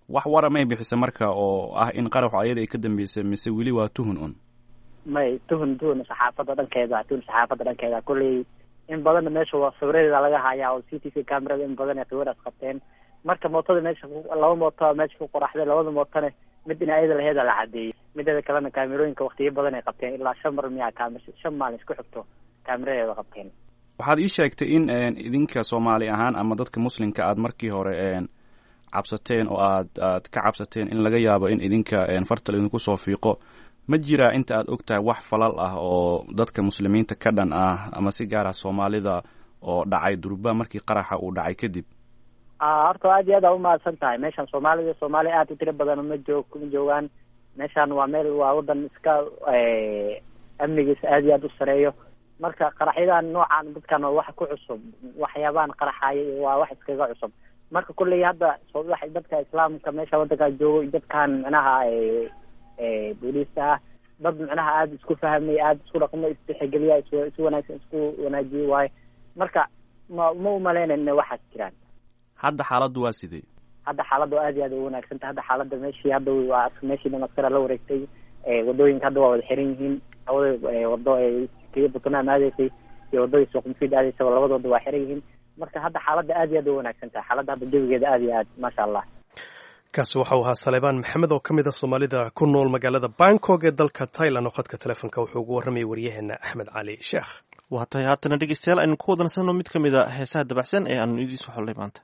wax wara may bixisa marka oo ah in qaraxu ayada ay ka dambeysay mise weli waa tuhun un may tuhun tuhun saxaafadda dhankeeda tuhun saxaafadda dhankeeda kolley in badanna meesha waa sawiradeeda laga hayaa oo c t v camerada in badan ay sawiraas qabteen marka mootada meesha laba mooto meesha ku qoraxday labada mootone mid in ayada laheeda la cadeeyey mideeda kalena kaamerooyinka waktiyo badan ay qabteen ilaa shan mar miyaa kamer shan maalin isku xigto kaameradeeda qabteen waxaad ii sheegtay in idinka soomaali ahaan ama dadka muslimka aad markii hore cabsateen oo aad aad ka cabsateen in laga yaabo in idinka fartal idinku soo fiiqo ma jiraa inta aad og tahay wax falal ah oo dadka muslimiinta ka dhan ah ama si gaar ah soomaalida oo dhacay durba markii qaraxa uu dhacay kadib horta aad iyo aad aa umahadsan tahay meeshan soomaalida soomaali aad u tiro badan ma joog ma joogaan meeshan waa meel waa wadan iska amnigiisa aad iyo aad u sareeyo marka qaraxyadan noocan dadkan waa wax ku cusub waxyaabahan qaraxaya waa wax iskaga cusub marka kulley hadda dadka islaamka meesha wadankaa joogo dadkan micnaha booliista ah dad micnaha aada isku fahmay aada isku dhaqmo isdexgeliya is isu wanaagsan isku wanaajiye waayo marka ma ma umaleynayn inay waxaas jiraan hadda xaaladdu waa sidee hadda xaaladdu aad iyo aad u wanaagsan tahay hadda xaaladda meeshii hadda waa meeshii dhan askara la wareegtay wadooyinka hadda waa wada xiran yihiin labada wado kii buntland aadaysay iyo wadadii suuq mufiid aadaysaba labadooda waa xiran yihiin marka hadda xaaladda aad iyo aad u wanaagsan tahay xaaladda hadda jawigeeda aad iyo aad maasha allah kaasi waxau ahaa saleebaan maxamed oo ka mid a soomaalida ku nool magaalada bangkok ee dalka tailand oo khadka telefoonka wuxuu ugu warramayay waryaheena axmed cali sheekh waa tahay haatana dhegeystayaal aynu ku wadansanno mid ka mid a heesaha dabacsan ee aanu idiin soo xollay maanta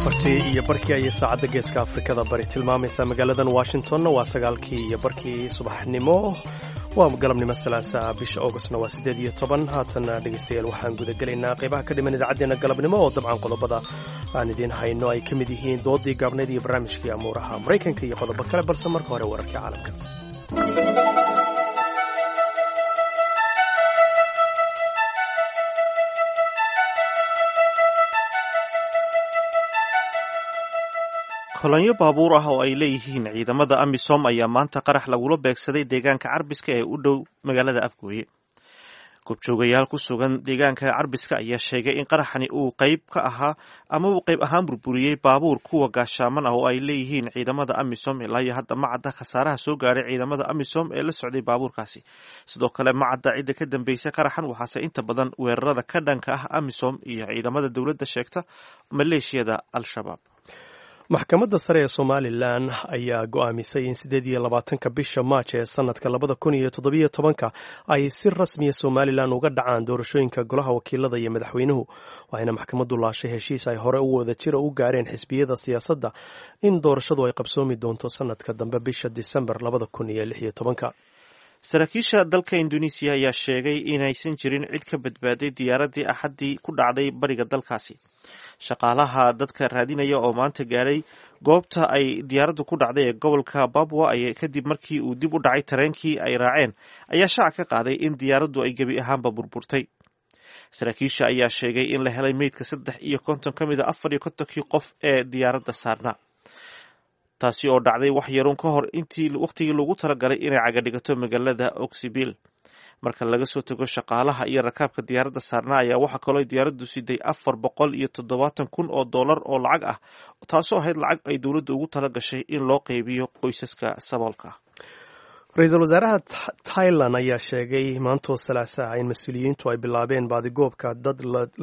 afartii iyo barkii ayay saacadda geeska afrikada bari tilmaamaysaa magaaladan washingtonna waa sagaalkii iyo barkii subaxnimo waa galabnimo salaasa bisha augustna waa siddeed iyo toban haatanna dhegaystayaal waxaan gudagelaynaa qaybaha ka dhiman idaacaddeenna galabnimo oo dabcan qodobada aan idiin hayno ay ka mid yihiin doodii gaabneyd iyo barnaamijkii amuuraha maraykanka iyo qodobo kale balse marka hore wararkii caalamka kolonyo baabuur ah oo ay leeyihiin ciidamada amisom ayaa maanta qarax lagula beegsaday deegaanka carbiska ee u dhow magaalada afgooye goobjoogayaal ku sugan deegaanka carbiska ayaa sheegay in qaraxani uu qayb ka ahaa ama uu qayb ahaan burburiyey baabuur kuwa gaashaaman ah oo ay leeyihiin ciidamada amisom ilaa iyo hadda macadda khasaaraha soo gaaray ciidamada amisom ee la socday baabuurkaasi sidoo kale macadda cidda ka dambeysay qaraxan waxaase inta badan weerarada ka dhanka ah amisom iyo ciidamada dowladda sheegta maleeshiyada al-shabaab maxkamadda sare ee somalilan ayaa go'aamisay in siddeed iyo labaatanka bisha maaj ee sanadka labada kun iyo toddobiyo tobanka ay si rasmiya somalilan uga dhacaan doorashooyinka golaha wakiilada iyo madaxweynuhu waxayna maxkamaddu laashay heshiis ay hore u wada jira u gaareen xisbiyada siyaasadda in doorashadu ay qabsoomi doonto sanadka dambe bisha disembar labada kun iyo lix iyo tobanka saraakiisha dalka induneisiya ayaa sheegay inaysan jirin cid ka badbaaday diyaaraddii axaddii ku dhacday bariga dalkaasi shaqaalaha dadka raadinaya oo maanta gaaray goobta ay diyaaraddu ku dhacday ee gobolka babwa ay kadib markii uu dib u dhacay tareenkii ay raaceen ayaa shaaca ka qaaday in diyaaraddu ay gebi ahaanba burburtay saraakiisha ayaa sheegay in la helay meydka saddex iyo konton ka mid a afar iyo kontonkii qof ee diyaaradda saarnaa taasi oo dhacday wax yaruun ka hor intii wakhtigii lagu talagalay inay cagadhigato magaalada oksibil marka laga soo tago shaqaalaha iyo rakaabka diyaaradda saarnaa ayaa waxaa kaloo diyaaraddu siday afar boqol iyo toddobaatan kun oo dollar oo lacag ah taasoo ahayd lacag ay dowladda ugu tala gashay in loo qaybiyo qoysaska saboolka ah ra-iisul wasaaraha tailan ayaa sheegay maantoo salaasaha in mas-uuliyiintu ay bilaabeen baadigoobka dad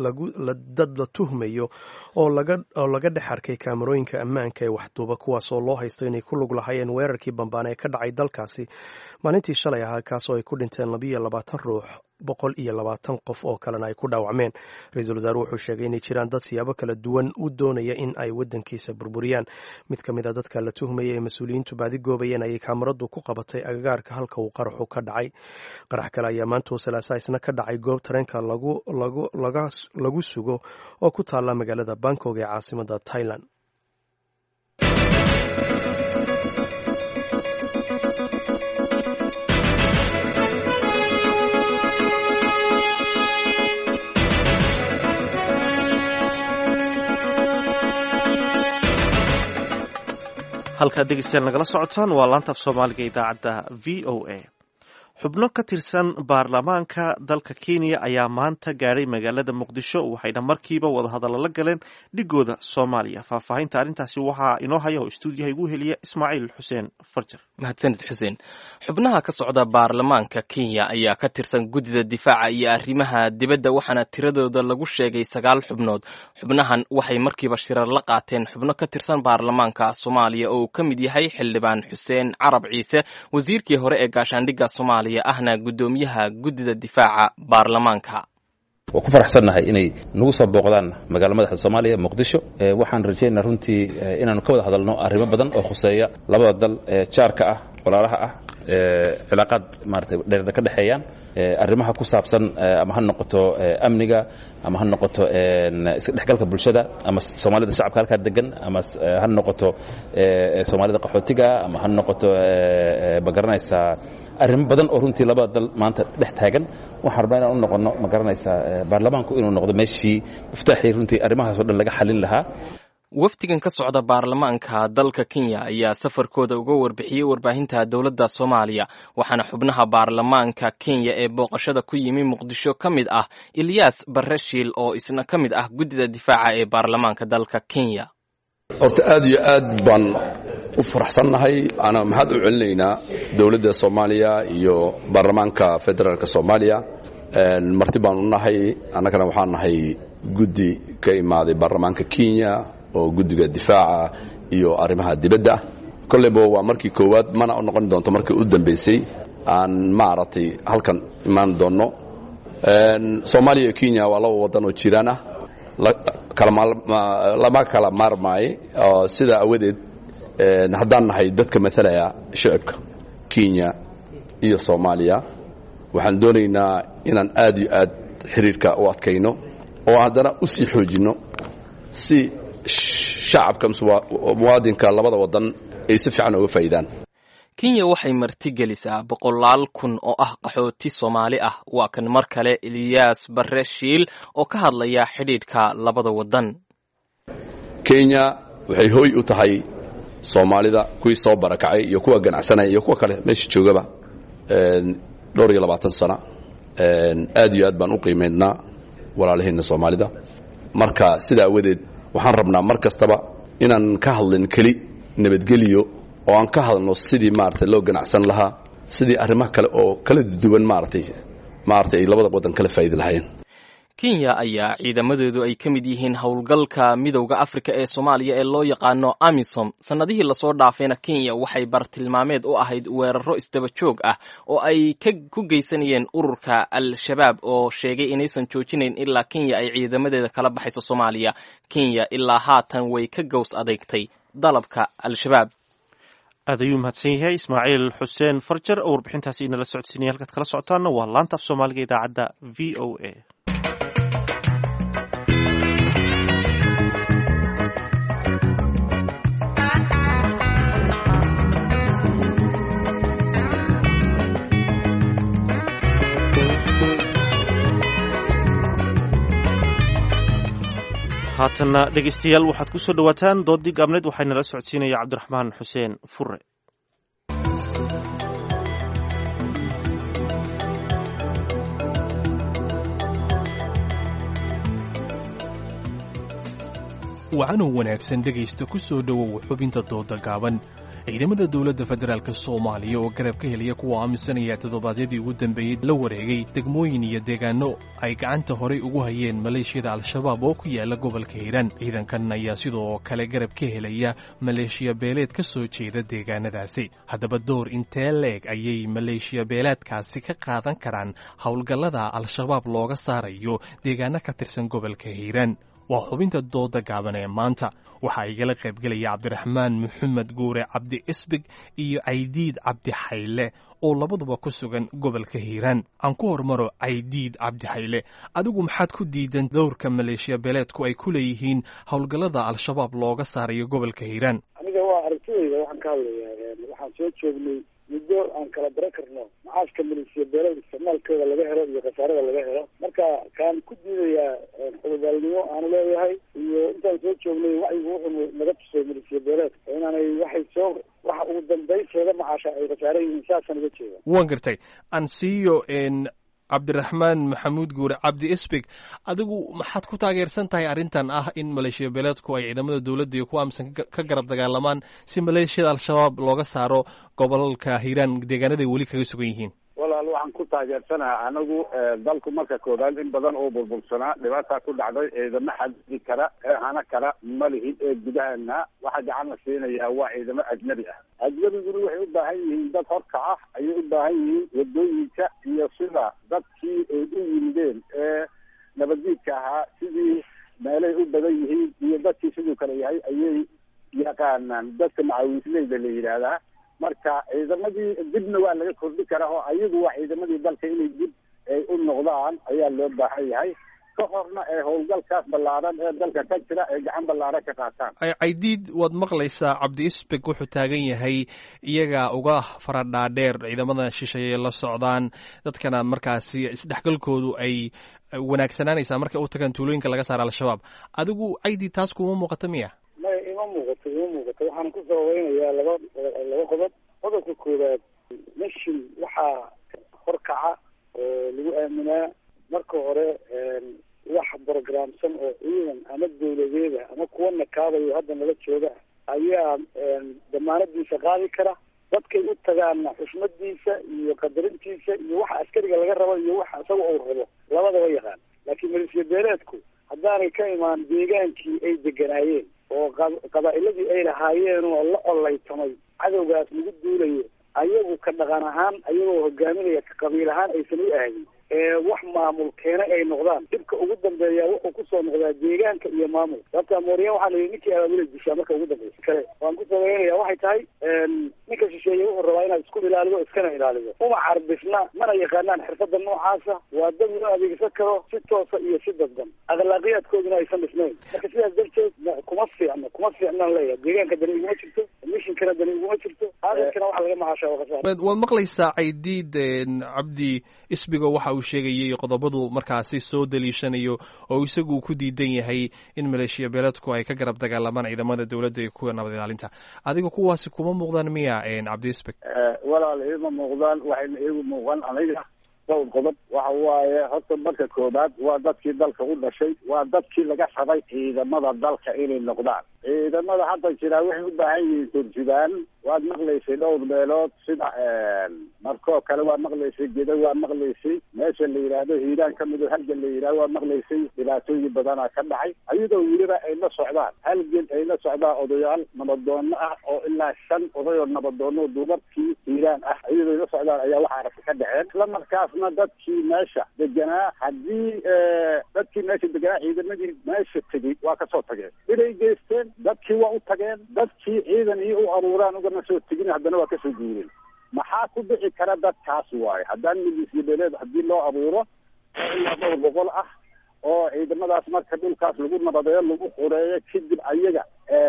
la tuhmayo oo laga dhex arkay kaamarooyinka ammaanka ee waxduuba kuwaasoo loo haysto inay ku lug lahaayeen weerarkii bambaane ee ka dhacay dalkaasi maalintii shalay ahaa kaasoo ay ku dhinteen labiiyo labaatan ruux boqol iyo labaatan qof oo kalena ay ku dhaawacmeen ra-iisul wasaare wuxuu sheegay inay jiraan dad siyaabo kala duwan u doonaya in ay wadankiisa burburiyaan mid ka mid a dadka la tuhmaya ee mas-uuliyiintu baadi goobayeen ayay kaamaradu ku qabatay agagaarka halka uu qaraxu ka dhacay qarax kale ayaa maantoo salaasa isna ka dhacay goob tareenka lagu sugo oo ku taalla magaalada bangkok ee caasimada thailand halkaad dhegeystayaal nagala socotaan waa laanta af soomaaliga idaacadda v o a xubno ka tirsan baarlamaanka dalka kenya ayaa maanta gaadhay magaalada muqdisho waxayna markiiba wadahadallo la galeen dhigooda soomaaliya faahfaahinta arrintaasi waxaa inoo haya oo istuudiyaha igu heliya ismaaciil xuseen farjar mahadsanid xuseen xubnaha ka socda baarlamaanka kenya ayaa ka tirsan guddida difaaca iyo arrimaha dibadda waxaana tiradooda lagu sheegay sagaal xubnood xubnahan waxay markiiba shirar la qaateen xubno ka tirsan baarlamaanka soomaaliya oo uu ka mid yahay xildhibaan xuseen carab ciise wasiirkii hore ee gaashaandhigga soomaaliya ahna guddoomiyaha guddida difaaca baarlamaanka waa ku faraxsannahay inay nagu soo booqdaan magaala madaxda soomaaliya muqdisho waxaan rajaynaa runtii inaanu ka wada hadalno arrimo badan oo khuseeya labada dal ee jaarka ah walaalaha ah cilaaqaad maarata dheerna ka dhexeeyaan arrimaha ku saabsan ama ha noqoto amniga ama ha noqoto isdhexgalka bulshada ama soomaalida shacabka halkaa degan ama ha noqoto soomaalida qaxootiga ama ha noqoto ma garanaysaa arrimo badan oo runtii labada dal maanta dhex taagan waxaan rabnaa inaan u noqono ma garanaysaa baarlamaanku inuu noqdo meeshii muftaaxii runtii arrimahaas o dhan laga xalin lahaa wafdigan ka socda baarlamaanka dalka kenya ayaa safarkooda uga warbixiyey warbaahinta dowladda soomaaliya waxaana xubnaha baarlamaanka kenya ee booqashada ku yimi muqdisho ka mid ah ilyas barreshiil oo isna ka mid ah guddida difaaca ee baarlamaanka dalka kenya horta aad iyo aad baan u faraxsannahay ana maxaad u celinaynaa dowladda soomaaliya iyo baarlamaanka federaalk soomaaliya marti baan u nahay annagana waxaan nahay guddi ka imaaday baarlamaanka kenya oo guddiga difaaca iyo arrimaha dibadda kolleyba waa markii koowaad mana u noqon doonto markii u dambaysay aan maaragtay halkan imaan doonno soomaaliya iyo kenya waa laba waddan oo jiraan ah lama kala maarmaayo sidaa awadeed haddaan nahay dadka matalaya shicibka kenya iyo soomaaliya waxaan doonaynaa inaan aad iyo aad xiriirka u adkayno oo haddana u sii xoojinno si shacabka muwaadinka labada wadan ay si fiican uga faa'iidaan kenya waxay martigelisaa boqolaal kun oo ah qaxooti soomaali ah waa kan mar kale eliyaas barre shiil oo ka hadlaya xidhiidhka labada waddan kenya waxay hooy u tahay soomaalida kuwii soo barakacay iyo kuwa ganacsanaya iyo kuwa kale meesha joogaba dhowr iyo labaatan sana aad iyo aad baan u qiimaynaa walaalaheenna soomaalida marka sidaa awadeed waxaan rabnaa mar kastaba inaan ka hadlin keli nabadgeliyo oo aan ka hadalno sidii maaragtay loo ganacsan lahaa sidii arrimaha kale oo kala duwan maaragtay maaragtay ay labada waddan kala faa'idi lahaayeen kenya ayaa ciidamadoodu ay ka mid yihiin howlgalka midowda afrika ee soomaaliya ee loo yaqaano amisom sannadihii lasoo dhaafayna kenya waxay bartilmaameed u ahayd weeraro isdaba joog ah oo ay ku geysanayeen ururka al-shabaab oo sheegay inaysan joojinayn ilaa kenya ay ciidamadeeda kala baxayso soomaaliya kenya ilaa haatan way ka gows adeegtay dalabka al-shabaab aad ayuu mahadsan yahay ismaaciil xuseen farjar oo warbixintaasi inala socodsiinaya halkaad kala socotaana waa laanta af soomaaliga idaacadda v o a haatanna dhegeystayaal waxaad ku soo dhowaataan doodii gaabneed waxaa nala socodsiinaya cabdiraxmaan xuseen fure wacanow wanaagsan dhegaysta ku soo dhowow xubinta dooda gaaban ciidamada dowladda federaalk soomaaliya oo garab ka helaya kuwa aaminsanaya toddobaadyadii ugu dambeeyey la wareegay degmooyin iyo deegaano ay gacanta horay ugu hayeen maleeshiyada al-shabaab oo ku yaala gobolka hiiraan ciidankan ayaa sidoo kale garab ka helaya maleeshiya beeleed ka soo jeeda deegaanadaasi haddaba door intee leeg ayay maleeshiya beeleedkaasi ka qaadan karaan howlgallada al-shabaab looga saarayo deegaano ka tirsan gobolka hiiraan waa xubinta dooda gaaban ee maanta waxaa igala qaybgelaya cabdiraxmaan maxamed guure cabdi isbig iyo caydiid cabdi xayle oo labaduba ku sugan gobolka hiiraan aan ku hormaro caydiid cabdi xayle adigu maxaad ku diidan dowrka maleeshiya beeleedku ay ku leeyihiin howlgallada al-shabaab looga saarayo gobolka hiiraan aniga waa aragtidayda waxaan ka hadlayaa waxaan soo joognay muddo aan kala baran karno macaashka maleeshiya beelada isticmaalkooda laga helo iyo khasaarada laga helo marka kaan ku diidayaa xudubaalnimo aanu leeyahay iyo intaan soo joognay wacyigu wuxuu naga tusay maleeshiya beeleedka inaanay waxay soo waxa ugu dambayseeda macaasha ay khasaara yihiin saasaan uga jeeda waan gartay ansiyo cabdiraxmaan maxamuud guure cabdi isbig adigu maxaad ku taageersan tahay arrintan ah in maleeshiya beeleedku ay ciidamada dowladda iyo kuwa amisan ka garab dagaalamaan si maleeshiyada al-shabaab looga saaro gobolka hiiraan deegaanaday weli kaga sugan yihiin walaal waxaan ku taageersanaha anagu dalku marka koowaad in badan oo burbursanaa dhibaataa ku dhacday ciidamo xadidi kara ee hana kara ma lihin ee gudaheena waxa gacan la siinayaa waa ciidamo ajnabi ah ajnabiguna waxay u baahan yihiin dad horka ah ayay u baahan yihiin wadooyinka iyo sida dadkii ay u yimideen ee nabaddiidka ahaa sidii meelay u badan yihiin iyo dadkii siduu kale yahay ayay yaqaanaan dadka macawiisleyda la yidhaahdaa marka ciidamadii dibna waa laga kordhi karaa oo ayagu waa ciidamadii dalka inay dib ay u noqdaan ayaa loo baahan yahay ka horna ee howlgalkaas ballaaran ee dalka ka jira ay gacan ballaaran ka qaataan caydiid waad maqlaysaa cabdi isbeg wuxuu taagan yahay iyaga uga faradhaadheer ciidamada shisheeye la socdaan dadkana markaasi isdhexgalkoodu ay wanaagsanaanaysaa markay u tagaan tuulooyinka laga saara al-shabaab adigu caydiid taas kuma muuqata miya maya ima muuqato ima muuqato waxaan ku sababeynayaa laba laba qodob qodobka koowaad meshin waxaa horkaca oo lagu aaminaa marka hore wax programsan oo ciidan ama dawladeeda ama kuwa nakaabayo hadda nala jooga ayaa damaanadiisa qaadi kara dadkay u tagaana xushmadiisa iyo qadarintiisa iyo waxa askariga laga rabo iyo waxa isaga uu rabo labadaba yaqaan laakiin maleeshiya beeleedku haddaanay ka imaan deegaankii ay deganaayeen oo qabaa'iladii ay lahaayeen oo la collaytamay cadowgaas lagu duulayo ayagu ka dhaqan ahaan ayagoo hogaaminaya ka qabiil ahaan aysan u aadin wax maamul keena ay noqdaan dhibka ugu dambeeya wuxuu kusoo noqdaa deegaanka iyo maamul sababta mooriya waxaa la yidhi ninkii abaabula dishaa marka ugu dambeysa kale waan ku sabaynaya waxay tahay ninka shisheeye wuxuu rabaa inaad isku ilaalido iskana ilaalido uma carbisna mana yaqaanaan xirfada noocaasa waa dad loo adeegsan karo si toosa iyo si dadban akhlaaqiyaadkooduna aysan dhisnayn marka sidaas darteed kuma fiicno kuma fiicnaan leeyahay deegaanka dani iguma jirto mishinkana dani iguma jirto aadadkana waxa laga macaashaa waa khasaar waad maqlaysaa caydiid cabdi isbigo waxa uu sheegayay qodobadu markaasi soo daliishanayo oo isagu ku diidan yahay in maleeshiya beeleedku ay ka garab dagaalamaan ciidamada dowladda iyo kuwa nabad ilaalinta adiga kuwaasi kuma muuqdaan miya cabdi isbig walaal iima muuqdaan waxayna iigu muuqan aniga dhowr qodob waxa waaye horta marka koobaad waa dadkii dalka u dhashay waa dadkii laga rabay ciidamada dalka inay noqdaan ciidamada hadda jiraa waxay u baahan yihiin turjubaan waad maqlaysay dhowr meelood sida markoo kale waad maqlaysay geda waad maqlaysay meesha la yidhaahdo hiiraan ka mido halgan la yidhahdo waad maqlaysay dhibaatooyin badanaa ka dhacay ayadoo weliba ay la socdaan halgan ay la socdaan odayaal nabadoono ah oo ilaa shan oday oo nabadoono dumarkii hiiraan ah ayadoo ay la socdaan ayaa waxa aragti ka dhaceen isla markaasna dadkii meesha deganaa haddii dadkii meesha deganaa ciidamadii meesha tegey waa kasoo tageen inay geysteen dadkii waa u tageen dadkii ciidan iyo u aruuraan ugana soo tegin haddana waa kasoo guureen maxaa ku dhici kara dadkaas waaye haddaan milisya beeleed haddii loo abuuro oo ilaa dhowr boqol ah oo ciidamadaas marka dhulkaas lagu nabadeeyo lagu xureeyo kadib ayaga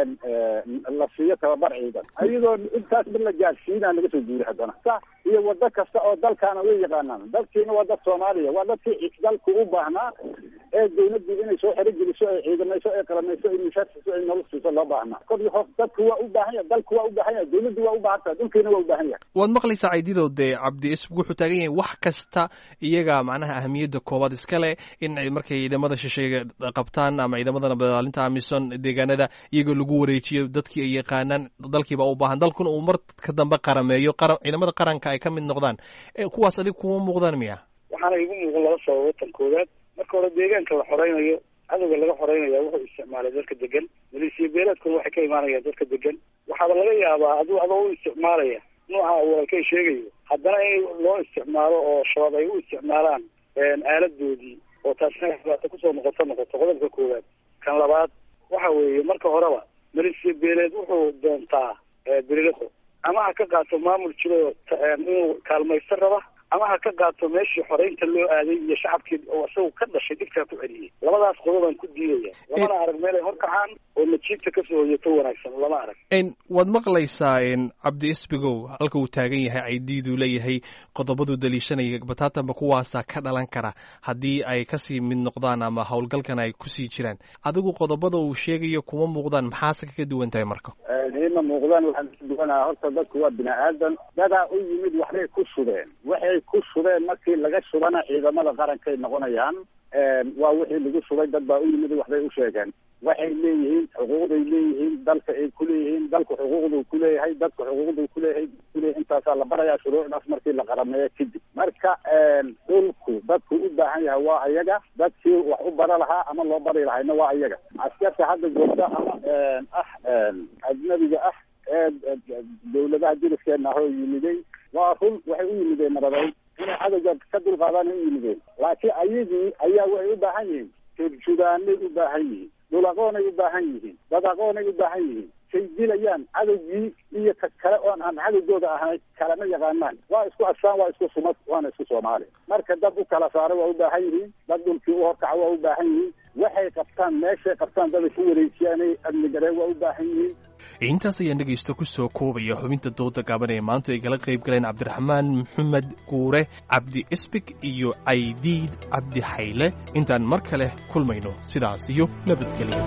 la siiyo tababar ciidan ayadoo intaas mid la gaadhsiinaa laga soo guuri haddana sa iyo wado kasta oo dalkaana way yaqaanaan dalkiina waa dad soomaaliya waa dadkii dalku u baahnaa ee dawladii inay soo xero geliso ay ciidamayso ay qaramayso ay mishaar siiso ay nolol siiso loo baahnaa kor iyo hoos dadku waa u baahan yahay dalku waa u baahan yahay dawladdu waa u baahan tahay dhulkiina waa u baahan yahay waad maqlaysaa caydido dee cabdi isbig wuxuu taagan yahay wax kasta iyaga macnaha ahamiyadda koowaad iskale in markay ciidamada shisheeye qabtaan ama ciidamada nabadilaalinta amisom deegaanada iyagoo lagu wareejiyo dadkii ay yaqaanaan dalkiiba u baahan dalkuna uu marka dambe qarameeyo ciidamada qaranka ay ka mid noqdaan kuwaas adig kuma muuqdaan miya waxaana igu muuqan laba sababo tan koowaad marka hore deegaanka la xoreynayo cadowga laga xoreynaya wuxuu isticmaalay dadka degan maleesiya beeleedkuna waxay ka imaanayaan dadka degan waxaaba laga yaabaa aduu adoo u isticmaalaya nooca walaalkay sheegayo haddana in loo isticmaalo oo shabaab ay u isticmaalaan aaladoodii oo taasina dhibaato kusoo noqoto noqoto qodobka koowaad kan labaad waxa weeye marka horeba maleesiya beeleed wuxuu doontaa beriliqo ama ha ka qaato maamul jiro inuu kaalmaysto raba ama ha ka qaato meeshii xoreynta loo aaday iyo shacabkii oo isagu ka dhashay dhibkaa ku celiyey labadaas qodobaan ku diidaya lamana arag meel ay horkacaan oo najiibta kasoo hoyato wanaagsan lama arag waad maqlaysaa cabdi isbigow halka uu taagan yahay caydiiduu leeyahay qodobaduu daliishanaya bataatanba kuwaasaa ka dhalan kara haddii ay kasii mid noqdaan ama howlgalkan ay kusii jiraan adigu qodobada uu sheegayo kuma muuqdaan maxaase kaga duwan tahay marka ima muuqdaan waxaan ka duwanaa horta dadku waa bini aadan dadaa u yimid waxbay ku shubeen waxay ku shubeen markii laga shubana ciidamada qarankay noqonayaan waa wixii lagu shubay dad baa u yimid waxbay u sheegeen waxay leeyihiin xuquuqday leeyihiin dalka ay kuleeyihiin dalku xuquuqduu kuleeyahay dadku xuquuqduu kuleeyahay kuleeyahay intaasaa la barayaa shuruucdaas markii la qarameeyo kadib marka dhulku dadku u baahan yahay waa ayaga dadkii wax u bara lahaa ama loo bari lahayna waa ayaga askarta hadda joogta ama ah ajnabiga ah ee dawladaha jiriskeena ahoo yimiday waa run waxay u yimideen nabadeyn inay cadowga ka dulqaadaan u yimideen laakiin ayagii ayaa waxay u baahan yihiin turjudaanay u baahan yihiin dhul aqoonay u baahan yihiin dad aqoonay u baahan yihiin say dilayaan cadowgii iyo ka kale oon aan cadowgooda ahayn kalama yaqaanaan waa isku asaan waa isku sumad waana isku soomaali marka dad u kala saara waa u baahan yihiin dad dhulkii u horkaca waa u baahan yihiin waxay qabtaan meeshay qabtaan daday ku wareejiyaanay amnigareen waa u baahan yihiin intaas ayaan dhegaysto ku soo koobaya xubinta dooda gaaban ee maanta ay kala qayb galeen cabdiraxmaan maxamed guure cabdi isbig iyo caydiid cabdi xayle intaan mar kale kulmayno sidaas iyo nabadgelyo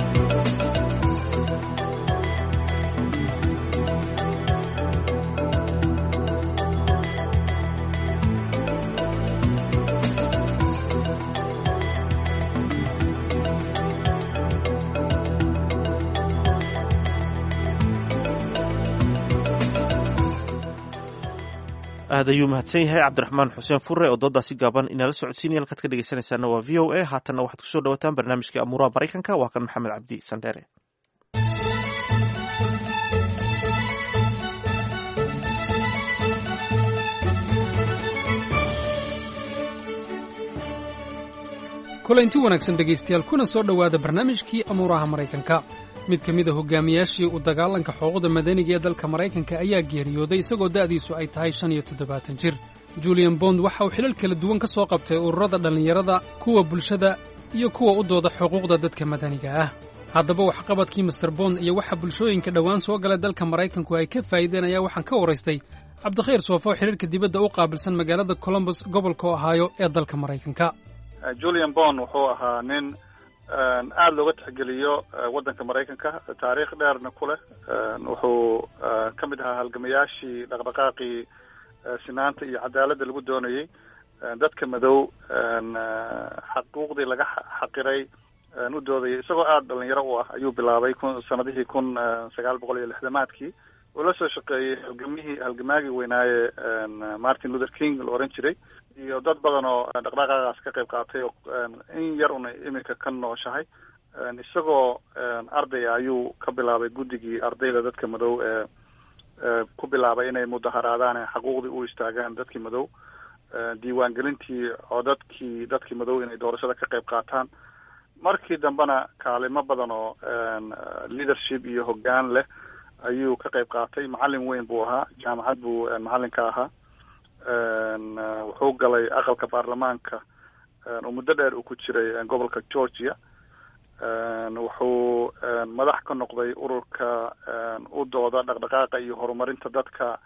aad ayuu mahadsan yahay cabdiraxmaan xuseen fure oo doodaasi gaaban inala socodsiinaya halkaad ka dhegeysanaysaana waa v o a haatanna waxaad kusoo dhawataan barnaamijkai amuuraha maraykanka waa kan maxamed cabdi sandheere kulanti wanaagsan dhegaystayaal kuna soo dhowaada barnaamijkii amuuraha maraykanka mid ka mid a hogaamiyaashii u dagaalanka xuquuqda madaniga ee dalka maraykanka ayaa geeriyooday isagoo da'diisu ay tahay shan iyo toddobaatan jir julian bond waxa uu xilal kala duwan ka soo qabtay ururada dhallinyarada kuwa bulshada iyo kuwa u dooda xuquuqda dadka madaniga ah haddaba waxqabadkii master bond iyo waxa bulshooyinka dhowaan soo galay dalka maraykanku ay ka faa'iideen ayaa waxaan ka waraystay cabdikhayr soofo xidhiirka dibadda u qaabilsan magaalada colombus gobolka ohaayo ee dalka maraykanka julian bond wuxuu ahaa nin aada looga tixgeliyo waddanka maraykanka taariikh dheerna ku leh wuxuu ka mid ahaa halgamayaashii dhaqdhaqaaqii sinaanta iyo cadaaladda lagu doonayey dadka madow xaquuqdii laga xaqiray u doodayay isagoo aada dhalinyaro u ah ayuu bilaabay kun sanadihii kun sagaal boqol iyo lixdamaadkii uu la soo shaqeeyey halgamihii halgamaagii weynaaye martin luther king la oran jiray iyo dad badan oo dhaqdhaqaaqaas ka qayb qaatay oo in yar una iminka ka nooshahay isagoo ardaya ayuu ka bilaabay guddigii ardayda dadka madow ee ku bilaabay inay mudaharaadaan ee xaquuqdii u istaagaan dadkii madow diiwaangelintii codadkii dadkii madow inay doorashada ka qayb qaataan markii dambena kaalimo badan oo leadership iyo hoggaan leh ayuu ka qayb qaatay macalin weyn buu ahaa jaamacad buu macalin ka ahaa wuxuu galay aqalka baarlamaanka oo muddo dheer uu ku jiray gobolka georgia wuxuu madax ka noqday ururka u dooda dhaqdhaqaaqa iyo horumarinta dadka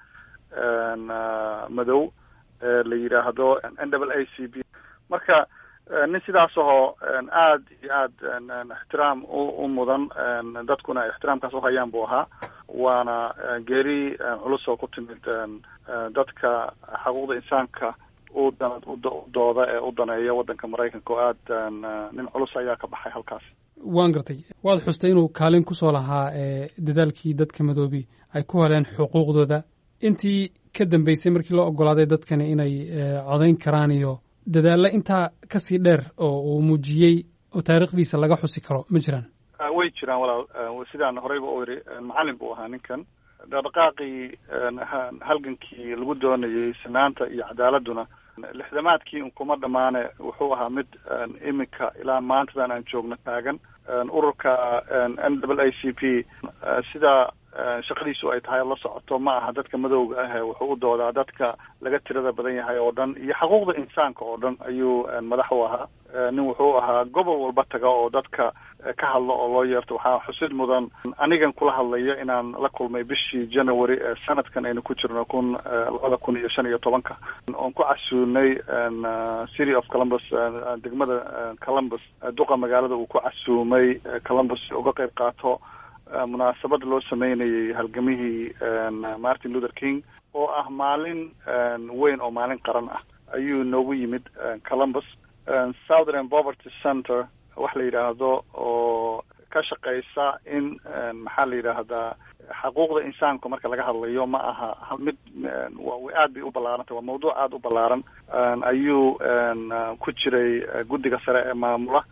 madow ee la yidhaahdo n w a c b marka nin sidaas ahoo aada iyo aada ixtiraam u mudan dadkuna ixtiraamkaas uhayaan buu ahaa waana geeri culus oo ku timid dadka xaquuqda insaanka u dooda ee u daneeya waddanka maraykanka oo aada nin culus ayaa ka baxay halkaas waan gartay waad xustay inuu kaalin ku soo lahaa dadaalkii dadka madoobi ay ku heleen xuquuqdooda intii ka dambeysay markii loo ogolaaday dadkani inay codayn karaan iyo dadaalla intaa kasii dheer oo uu muujiyey oo taariikhdiisa laga xusi karo ma jiraan way jiraan walaal sidaan horeyba u iri macalin buu ahaa ninkan dhaqdhaqaaqii halgankii lagu doonayey sinaanta iyo cadaaladuna lixdamaadkii unkuma dhammaane wuxuu ahaa mid iminka ilaa maantadan aan joogno taagan ururka n w a c p sida shaqadiisu ay tahay la socoto ma aha dadka madowga ah wuxuu u doodaa dadka laga tirada badan yahay oo dhan iyo xaquuqda insaanka oo dhan ayuu madax u ahaa nin wuxuu ahaa gobol walba taga oo dadka ka hadlo oo loo yeerto waxaa xusid mudan anigan kula hadlayo inaan la kulmay bishii january ee sanadkan aynu ku jirno kun labada kun iyo shan iyo tobanka oon ku casuunay city of columbus degmada columbus duqa magaalada uu ku casuumay columbus si uga qayb qaato munaasabad loo sameynayay halgamihii martin luther king oo ah maalin weyn oo maalin qaran ah ayuu noogu yimid columbus southern poverty center wax la yidhaahdo oo ka shaqeysa in maxaa la yidhaahdaa xaquuqda insaanku marka laga hadlayo ma aha mid aad bay u ballaarantay waa mawduuc aada u ballaaran ayuu ku jiray guddiga sare ee maamula